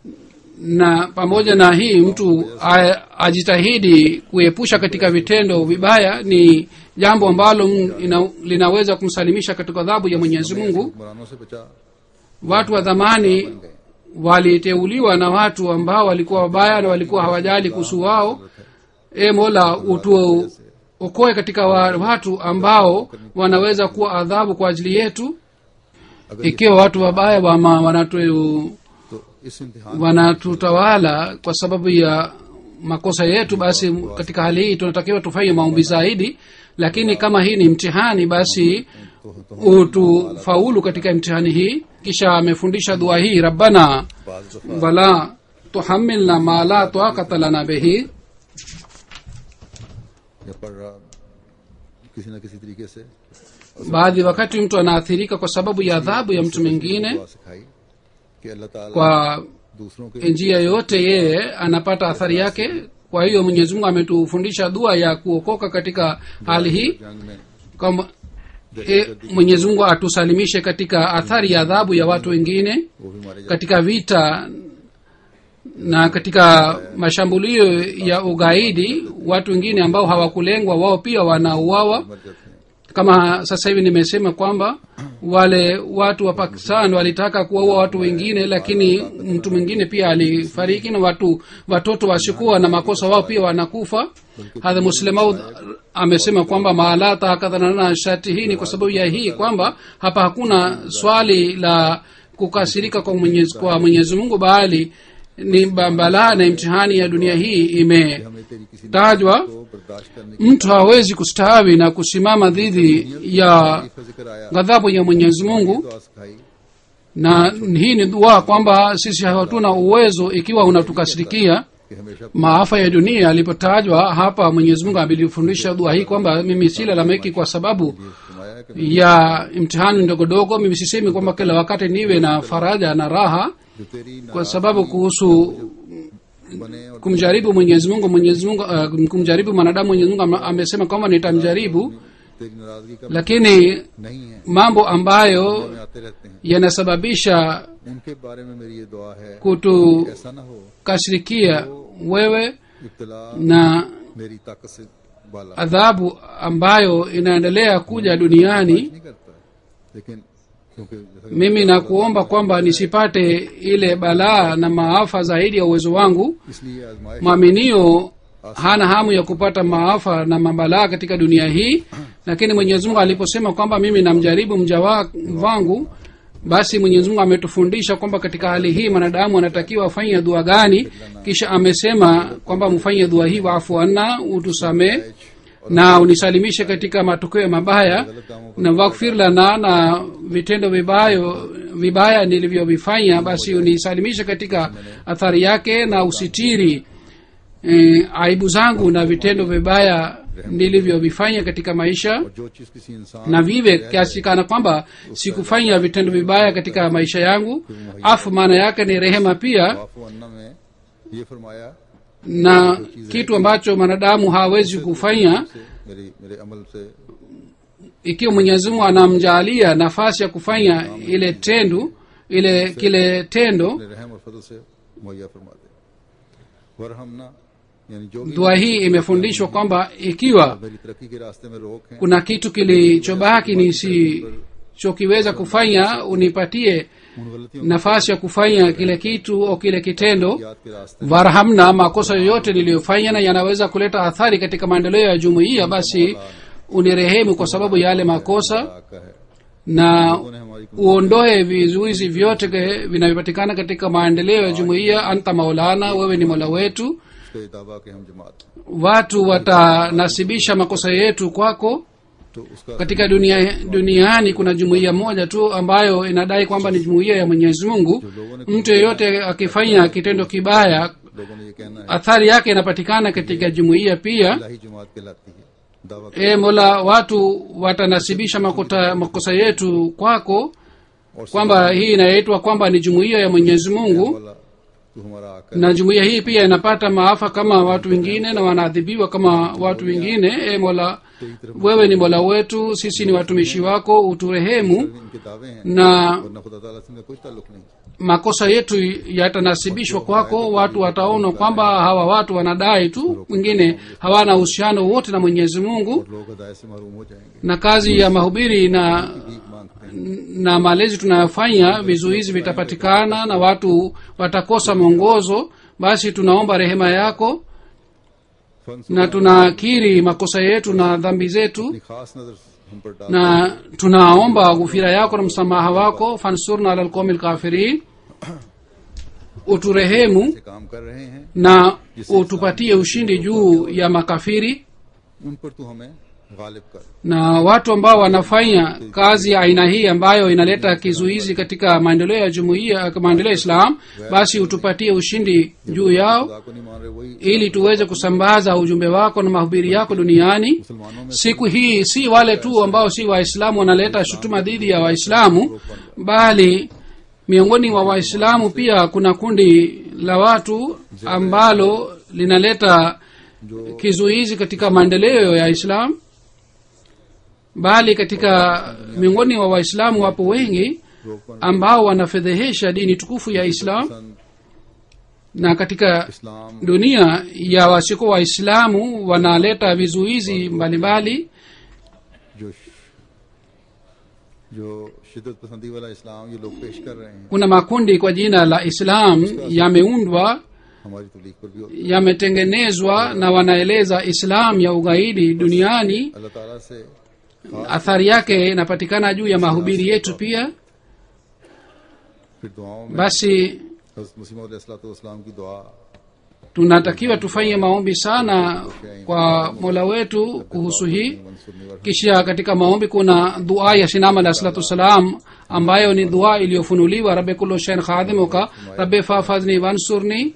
na pamoja na hii mtu a- ajitahidi kuepusha katika vitendo vibaya ni jambo ambalo m- ina, linaweza kumsalimisha katika adhabu ya mwenyezi mungu हुक्मरानों से बचा watu wa dhamani waliteuliwa na watu ambao walikuwa wabaya na walikuwa hawajali kuhusu wao e mola utu okoe katika wa, watu ambao wanaweza kuwa adhabu kwa ajili yetu अगर ikiwa watu wabaya wama wanatu तो इस इम्तिहान wanatutawala kwa sababu ya makosa yetu basi katika hali hii tunatakiwa tufanye maombi zaidi lakini kama hii ni mtihani basi तो, तो utufaulu katika mtihani hii kisha amefundisha dua hii rabbana बाज दफा wala tuhamilna ma la taqata lana bihi या पढ़ रहा किसी न किसी तरीके से baadhi wakati mtu anaathirika kwa sababu ya adhabu ya mtu mwingine दुआ सिखाई कि अल्लाह ताला kwa दूसरों के njia yoyote yeye anapata athari yake kwa hiyo mwenyezi mungu ametufundisha dua ya kuokoka katika hali hii जंग में kwamba e, mwenyezi mungu atusalimishe katika athari ya adhabu ya watu wengine वो भी मारे जाते katika vita na katika mashambulio ya ugaidi watu wengine ambao hawakulengwa wao pia wanauawa मर जाते हैं kama sasa hivi nimesema kwamba wale watu wa pakistan walitaka kuwaua watu wengine lakini mtu mwingine pia alifariki na watu watoto wasikuwa na makosa wao pia wanakufa hadha muslemaud amesema kwamba maalata hakadhanana shati hii ni kwa sababu ya hii kwamba hapa hakuna swali la kukasirika kwa mwenyezi, kwa mwenyezi mungu bali ni balaa na imtihani ya dunia hii ime हमें तेरी किसी tajwa को बर्दाश्त करने की mtu hawezi kustawi na kusimama dhidi ya का जिक्र आया ghadhabu ya mwenyezi mungu दुआ सिखाई na hii ni dua kwamba sisi hatuna uwezo ikiwa unatukasirikia कि हमेशा maafa ya dunia alipotajwa hapa mwenyezi mungu abilifundisha dua hii kwamba mimi silalamiki kwa sababu फरमाया कि ya imtihani ndogodogo mimi sisemi kwamba kila wakati niwe na faraja na raha जो तेरी kwa sababu kuhusu बने और kumjaribu mwenyezi mungu mwenyezi mungu uh, kumjaribu mwanadamu mwenyezi mungu ame- amesema kwamba nitamjaribu तेरी नाराजगी का lakini नहीं है mambo ambayo में आते रहते हैं yanasababisha उनके बारे में मेरी ये दुआ है kutukasirikia ऐसा ना हो wewe इब्तला na मेरी ताकत से बाला adhabu ambayo inaendelea kuja duniani नहीं करता लेकिन क्योंकि जैसा कि mimi nakuomba kwamba nisipate ile balaa na maafa zaidi ya uwezo wangu इसलिए आजमाइश mwaminio hana hamu ya kupata maafa na mabalaa katika dunia hii lakini mwenyezi mungu aliposema kwamba mimi namjaribu mja wa- wangu basi mwenyezi mungu ametufundisha kwamba katika hali hii mwanadamu anatakiwa afanye dua gani kisha amesema kwamba mfanye dua hii waafu anna utusamee na unisalimishe katika matokeo mabaya na wakfir lana na vitendo vibayo vibaya nilivyovifanya basi unisalimishe katika athari yake na usitiri eh, aibu zangu na vitendo vibaya nilivyovifanya katika maisha और जो चीज किसी इंसान na vive kiasi kana kwamba sikufanya vitendo vibaya katika maisha yangu afu maana yake ni rehema pia वाफो अन्ना में ये फरमाया na kitu ambacho mwanadamu hawezi kufanya से मेरी मेरे अमल से ikiwa mwenyezi mungu anamjaalia nafasi ya kufanya ile tendo ile kile tendo अपने रहम और फजल से मुहैया फरमा दे वरहमना यानी जो भी dua hii imefundishwa kwamba ikiwa मेरी तरक्की के रास्ते में रोक है kuna kitu kilichobaki nisichokiweza kufanya unipatie उन गलतियों nafasi ya kufanya kile kitu au kile kitendo याद के रास्ते warhamna makosa yoyote niliyofanya na yanaweza kuleta athari katika maendeleo ya jumuiya basi unirehemu kwa sababu ya yale makosa आका है na उन्होंने हमारी uondoe vizuizi vyote ke- vinavyopatikana katika maendeleo ya jumuiya anta maulana wewe ni mola wetu उसका दावा कि हम जमात हैं। watu watanasibisha makosa yetu kwako तो उसका katika dunia duniani kuna jumuiya moja tu ambayo inadai kwamba ni jumuiya ya mwenyezi mungu mtu yeyote akifanya kitendo kibaya लोगों ने ये कहना है athari yake inapatikana katika jumuiya pia इलाही जमात कहलाती है दावा e mola watu watanasibisha makota, makosa yetu kwako और kwamba hii inaitwa kwamba ni jumuiya ya mwenyezi mungu वाला तू हमारा आका है na jumuiya hii pia inapata maafa kama watu wengine na wanaadhibiwa kama watu wengine e mola wewe ni mola wetu sisi ni watumishi wako uturehemu इनके दावे हैं na वरना खुदा ताला से इनका कुछ ताल्लुक नहीं makosa yetu yatanasibishwa kwako watu wataona kwamba hawa watu wanadai tu wengine hawana uhusiano wote na mwenyezi mungu और लोग हदायत से महरूम हो जाएंगे na kazi ya mahubiri na भीख मांगते हैं na malezi tunayofanya vizuizi vitapatikana na watu watakosa mwongozo basi tunaomba rehema yako फन na tunakiri makosa yetu na dhambi zetu अपनी खास नजर हम पर डाल na tunaomba ghufira yako na msamaha wako fansurna ala lqaumi lkafirin uturehemu से काम कर रहे हैं na utupatie ushindi juu ya makafiri उन पर तू हमें गालिब कर na watu ambao wanafanya kazi ya aina hii ambayo inaleta kizuizi katika maendeleo ya jumuiya maendeleo ya islam basi utupatie ushindi juu yao खुदा को नहीं मान रहे वही ili tuweze kusambaza ujumbe wako na mahubiri yako duniani मुसलमानों में siku hii si wale tu ambao si waislamu wanaleta shutuma dhidi ya waislamu bali miongoni mwa waislamu pia kuna kundi la watu ambalo linaleta kizuizi katika maendeleo ya islam bali katika miongoni mwa waislamu wapo wengi रोकन ambao wanafedhehesha dini tukufu ya islam सन na katika इस्लाम dunia ya wasiko waislamu wanaleta vizuizi mbalimbali जो जो शिदत पसंदी वाला इस्लाम ये लोग पेश कर रहे हैं kuna makundi kwa jina la islam yameundwa हमारी तबलीग पर भी होती yametengenezwa na wanaeleza islam ya ugaidi duniani है अल्लाह ताला से athari yake inapatikana juu ya mahubiri yetu pia फिर दुआओं में basi हज़रत मसीह इस्लाम की दुआ tunatakiwa tufanye maombi sana kwa mola wetu kuhusu hii मंसूरनी वर kisha katika maombi kuna dua ya sinama alah salatu wassalam ambayo ni dua iliyofunuliwa rabe kullu shain khadimuka rabe fafadhni wansurni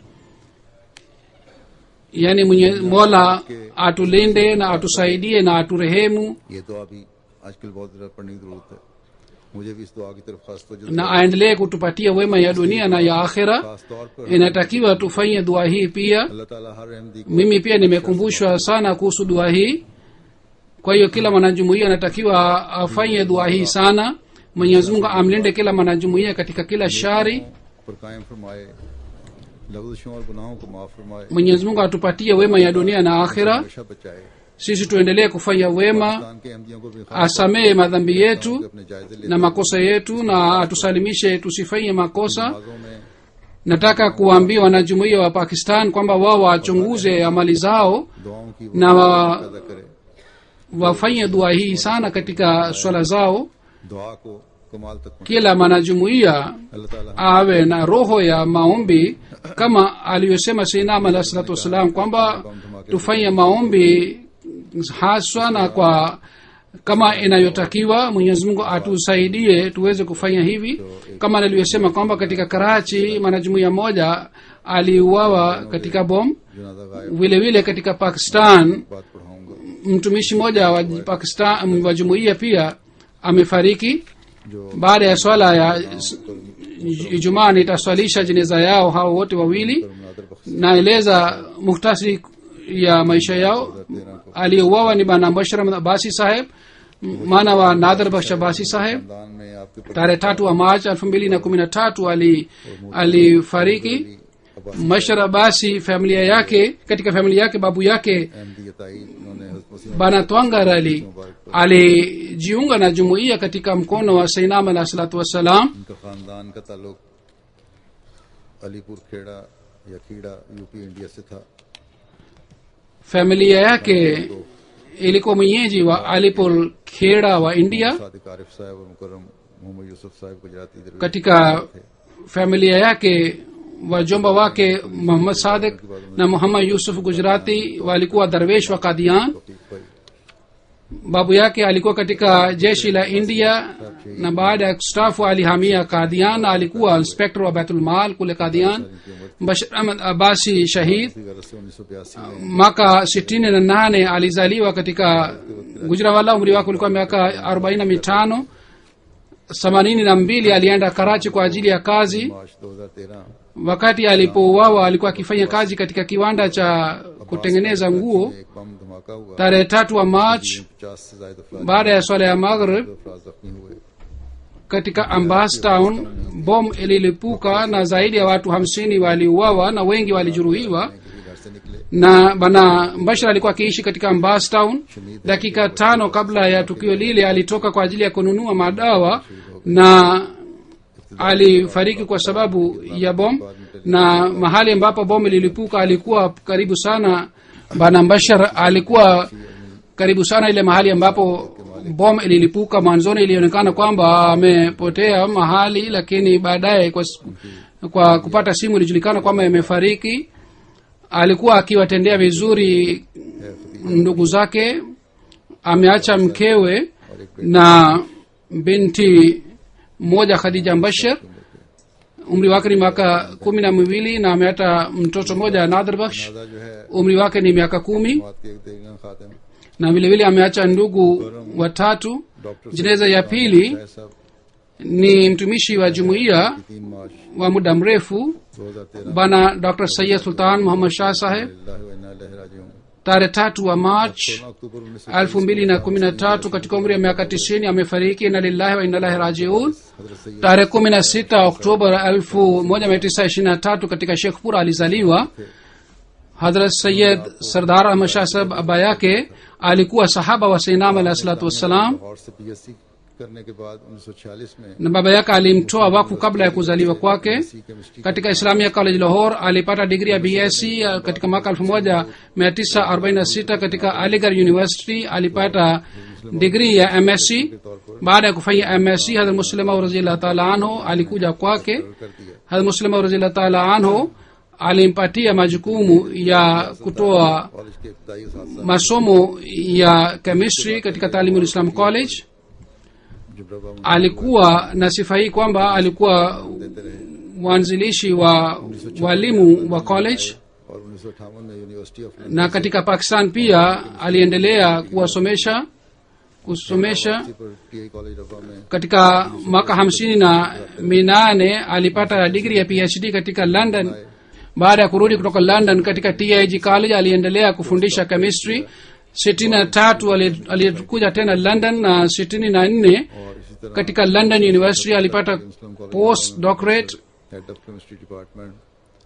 yani mwenye mola atulinde na atusaidie na aturehemu ये दुआ भी आजकल बहुत ज़्यादा पढ़ने की जरूरत है मुझे भी इस दुआ की तरफ खास तवज्जो na aendelee kutupatia wema ya dunia na ya akhira खास तौर पर inatakiwa tufanye dua hii pia अल्लाह ताला हर अहमदी को mimi pia nimekumbushwa sana kuhusu dua hii kwa hiyo kila mwanajumuia anatakiwa afanye dua hii sana mwenyezi mungu amlinde kila mwanajumuia katika kila shari पर कायम फरमाए लफ्ज़ों और गुनाहों को माफ फरमाए mwenyezi mungu atupatie wema ya dunia na akhira हमेशा बचाए sisi tuendelee kufanya wema Pakistan के अहमदियों को भी खास asamehe madhambi yetu अपने जायजे लेते na makosa yetu na atusalimishe tusifanye makosa नमाजों में nataka kuwaambia wanajumuia wa pakistan kwamba wao wachunguze amali zao दुआओं की na wa, पैदा करे wafanye dua hii sana katika swala zao दुआ को कमाल तक पहुंचे kila mwanajumuia अल्लाह ताला awe na roho ya maombi kama aliyosema seinam alahi salatu wassalam kwamba tufanye maombi haswa na kwa kama inayotakiwa mwenyezi mungu atusaidie tuweze kufanya hivi kama nilivyosema kwamba katika karachi mwanajumuia moja aliuawa katika bom जनाजा गायब vile vile katika pakistan बात पढ़ाऊंगा mtumishi mmoja wa pakistan wa jumuiya pia amefariki जो baada ya swala ya ijumaa nitaswalisha jeneza yao hao wote wawili मुनादर बख्श naeleza muhtasari ya maisha yao aliyeuawa ni bana bashar Ahmad abasi saheb maana wa nadhar baksha abasi saheb खानदान में आपके tarehe tatu wa march elfu mbili na kumi na tatu ali alifariki mashar abasi familia yake katika familia yake babu yake Ahmadi ताई उन्होंने हज़रत मसीह bana twangar ali alijiunga na jumuiya katika mkono wa sainam alah salatu wassalam उनका खानदान का ताल्लुक अलीपुर खेड़ा या खीड़ा UP India से था familia yake ilikuwa mwenyeji wa alipol kheda wa india Sadiq आरिफ साहब और मुकरम मोहम्मद यूसुफ साहब गुजराती दरवेश katika familia yake wajomba wake muhammad sadik na muhammad yusuf gujrati walikuwa darwesh wa kadian Rafiq भाई babu yake alikuwa katika jeshi la india na baada ya kustafu alihamia kadian na alikuwa inspector wa baitulmal kule kadian bashir ahmad abasi shahid इसी गरज से उन्नीस सौ बयासी में mwaka sitini na nane alizaliwa katika gujrawala umri wake ulikuwa miaka arobaini na mitano themanini na mbili alienda karachi kwa ajili ya kazi मार्च दो हजार तेरह wakati alipouawa alikuwa akifanya kazi katika kiwanda cha kutengeneza nguo एक बम धमाका हुआ tarehe tatu wa march पचास से ज्यादा अफराद baada ya swala ya maghrib अफराद जख्मी हुए katika ambas town bom ililipuka na zaidi ya watu hamsini waliuawa na wengi walijeruhiwa किसी घर से निकले na bana mbashir alikuwa akiishi katika ambas town dakika tano kabla ya tukio lile alitoka kwa ajili ya kununua madawa na alifariki kwa sababu ya bom na mahali ambapo bom ililipuka alikuwa karibu sana bana mbashar alikuwa karibu sana ile mahali ambapo bom ililipuka mwanzoni ilionekana kwamba amepotea mahali lakini baadaye kwa, kwa kupata simu ilijulikana kwamba imefariki alikuwa akiwatendea vizuri ndugu zake ameacha mkewe na binti mmoja khadija mbashir umri wake ni miaka kumi na miwili na ameata mtoto mmoja nadhr baksh दादा जो है umri wake ni miaka kumi बात के एक देगा खातिम na vilevile ameacha ndugu watatu doctor jeneza ya pili साहब ni mtumishi wa jumuiya तीन मार्च wa muda mrefu दो हजार तेरह bana dr sayid sultan muhammad shah saheb tarehe tatu wa march सोलह अक्टूबर उन्नीस elfu mbili na kumi na tatu katika umri wa miaka tisini amefariki na lillahi wa inalahi rajiun हजरत Syed tarehe kumi na sita oktoba elfu moja mia tisa ishirini na tatu katika shekhpur alizaliwa hadrat sayid sardar ahmad shah saheb baba yake alikuwa sahaba wa sainam alahi salatu wassalam Lahore से पीएससी करने के बाद उन्नीस सौ छियालीस में na baba yake alimtoa wakfu kabla ya kuzaliwa kwake chemistry katika islamia college lahore alipata digri ya bsc ya katika mwaka 1946 katika aligar university alipata digri ya msc baada ya kufanya msc hadhr muslima raziallah taala anhu alikuja kwake कर दिया hadhr muslima raziallah taala anhu alimpatia majukumu ya kutoa college के इब्तदाई साथ masomo ya chemistry katika talimul islam college जुबरा alikuwa na sifa hii kwamba alikuwa mwanzilishi wa walimu wa college और उन्नीस सौ अठावन में university of na katika pakistan pia aliendelea kuwasomesha kusomesha पर टीआई कॉलेज रफा में katika mwaka hamsini na minane alipata digri ya phd katika london baada ya kurudi kutoka london katika tig college aliendelea kufundisha chemistry sitini na tatu ali- alikuja tena london na sitini na nne और इसी तरह katika london university alipata post doctorate head of chemistry department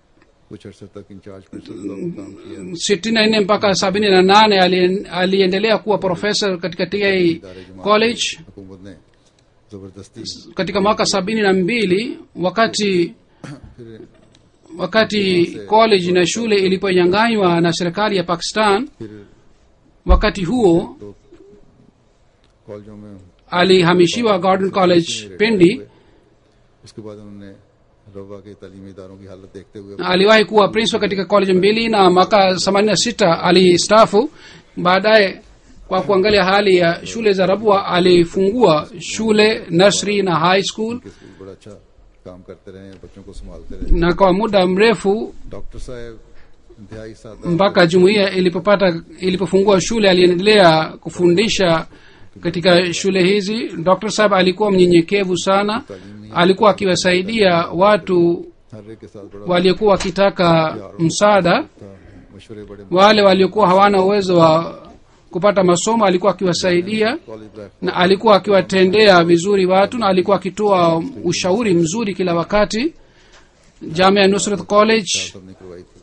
कुछ अरसे तक in charge principal का भी काम किया sitini na nne mpaka sabini na nane ali- aliendelea kuwa profesa katika ta college हुकूमत ने जबरदस्ती katika mwaka sabini na mbili wakati फिर wakati college na shule iliponyanganywa na serikali ya pakistan फिर wakati huo तो कॉलेजों में alihamishiwa garden college pindi उसके बाद उन्होंने रवा के तालीमी इदारों की हालत देखते हुए aliwahi kuwa principal katika college mbili na mwaka 86 alistafu baadaye kwa kuangalia hali ya shule za rabwa alifungua shule nursery na high school के स्कूल बड़ा अच्छा काम करते रहे बच्चों को संभालते रहे na kwa muda mrefu doctor साहब इंतहाई सादा mpaka jumuiya ilipopata ilipofungua shule aliendelea kufundisha katika shule hizi dr sahab alikuwa mnyenyekevu sana alikuwa akiwasaidia watu हर एक के साथ बड़ा waliokuwa wakitaka msaada था मशवरे बड़े wale waliokuwa hawana uwezo wa kupata masomo alikuwa akiwasaidia college life na alikuwa akiwatendea vizuri watu na alikuwa akitoa ushauri mzuri kila wakati jamia nusrat college सबने करवाई थी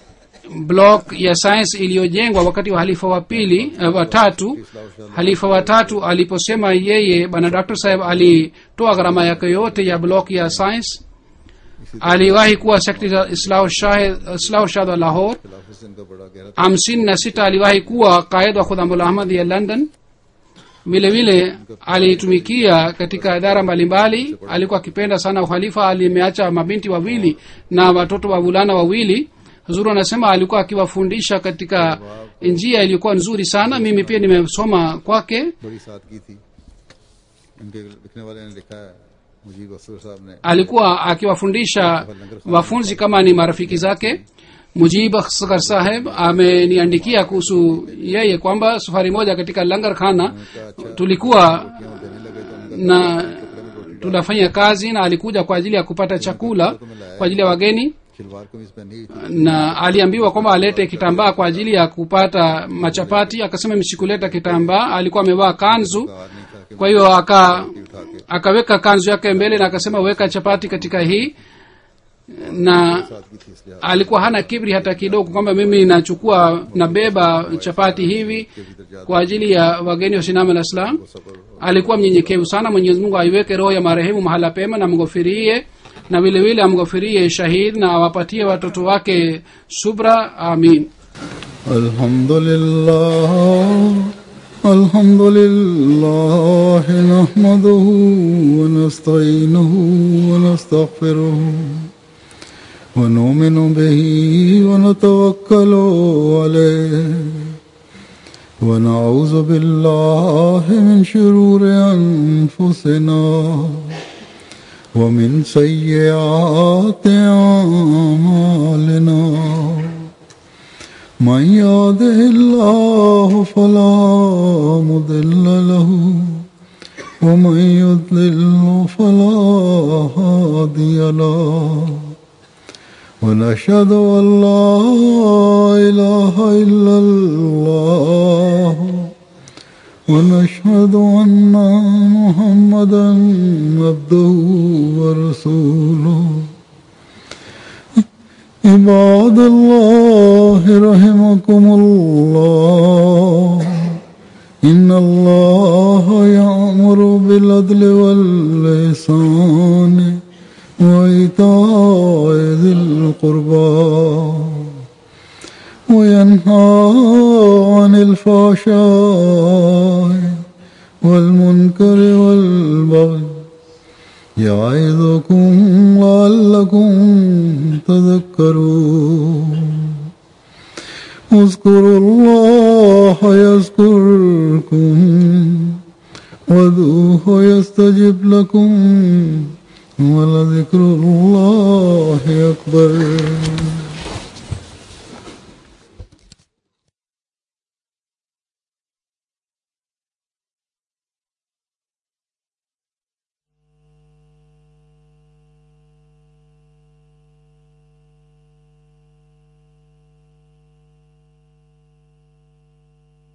block ya science iliyojengwa wakati wa halifa wa pili uh, watatu halifa watatu aliposema yeye bwana dr saheb alitoa gharama yake yote ya block ya science aliwahi kuwa sekretari za islahu shah islahu shah wa lahore खिलाफ से इनका बड़ा गहरा hamsini na sita aliwahi kuwa qaid wa khudhamul ahmad ya london vile vile alitumikia katika idara mbalimbali alikuwa akipenda sana uhalifa alimeacha mabinti wawili na watoto wavulana wawili huzuru anasema alikuwa akiwafundisha katika njia iliyokuwa nzuri sana mimi pia nimesoma kwake बड़ी सादगी थी इनके लिखने वाले ने लिखा है मुजीब असर साहब ने alikuwa akiwafundisha wafunzi kama ni marafiki zake mujib asghar saheb ameniandikia kuhusu yeye kwamba safari moja katika langar khana tulikuwa क्यों देने लगे तो उनका na tunafanya kazi na alikuja kwa ajili ya kupata chakula kwa ajili ya wageni खिलवार कमीज पहनी हुई थी na aliambiwa kwamba alete kitambaa kwa ajili ya kupata machapati akasema msikuleta kitambaa alikuwa amevaa kanzu कार नहीं था कि kwa hiyo aka उठा के akaweka kanzu yake mbele na akasema weka chapati katika hii na सादगी थी इसलिए alikuwa hana kibri hata kidogo kwamba mimi nachukua nabeba chapati hivi kwa ajili ya wageni wa sinama la islam सबर alikuwa mnyenyekevu sana mwenyezi mungu aiweke roho ya marehemu mahala pema na mghofirie na vile vile amghofirie shahid na awapatie watoto wake subra amin الحمد لله الحمد لله نحمده ونستعينه ونستغفره ونؤمن به ونتوكل عليه ونعوذ بالله من شرور أنفسنا ومن سيئات أعمالنا من يهده الله فلا مضل له ومن يضلل فلا هادي له ونشهد ان لا اله الا الله ونشهد ان محمدا عبده ورسوله عباد الله رحمكم الله إن الله يأمر بالعدل واللسان وإيتاء ذي القربى وينهى عن الفحشاء والمنكر والبغي يعظكم لعلكم تذكرون اذكروا الله يذكركم وذوه يستجب لكم ولذكر الله أكبر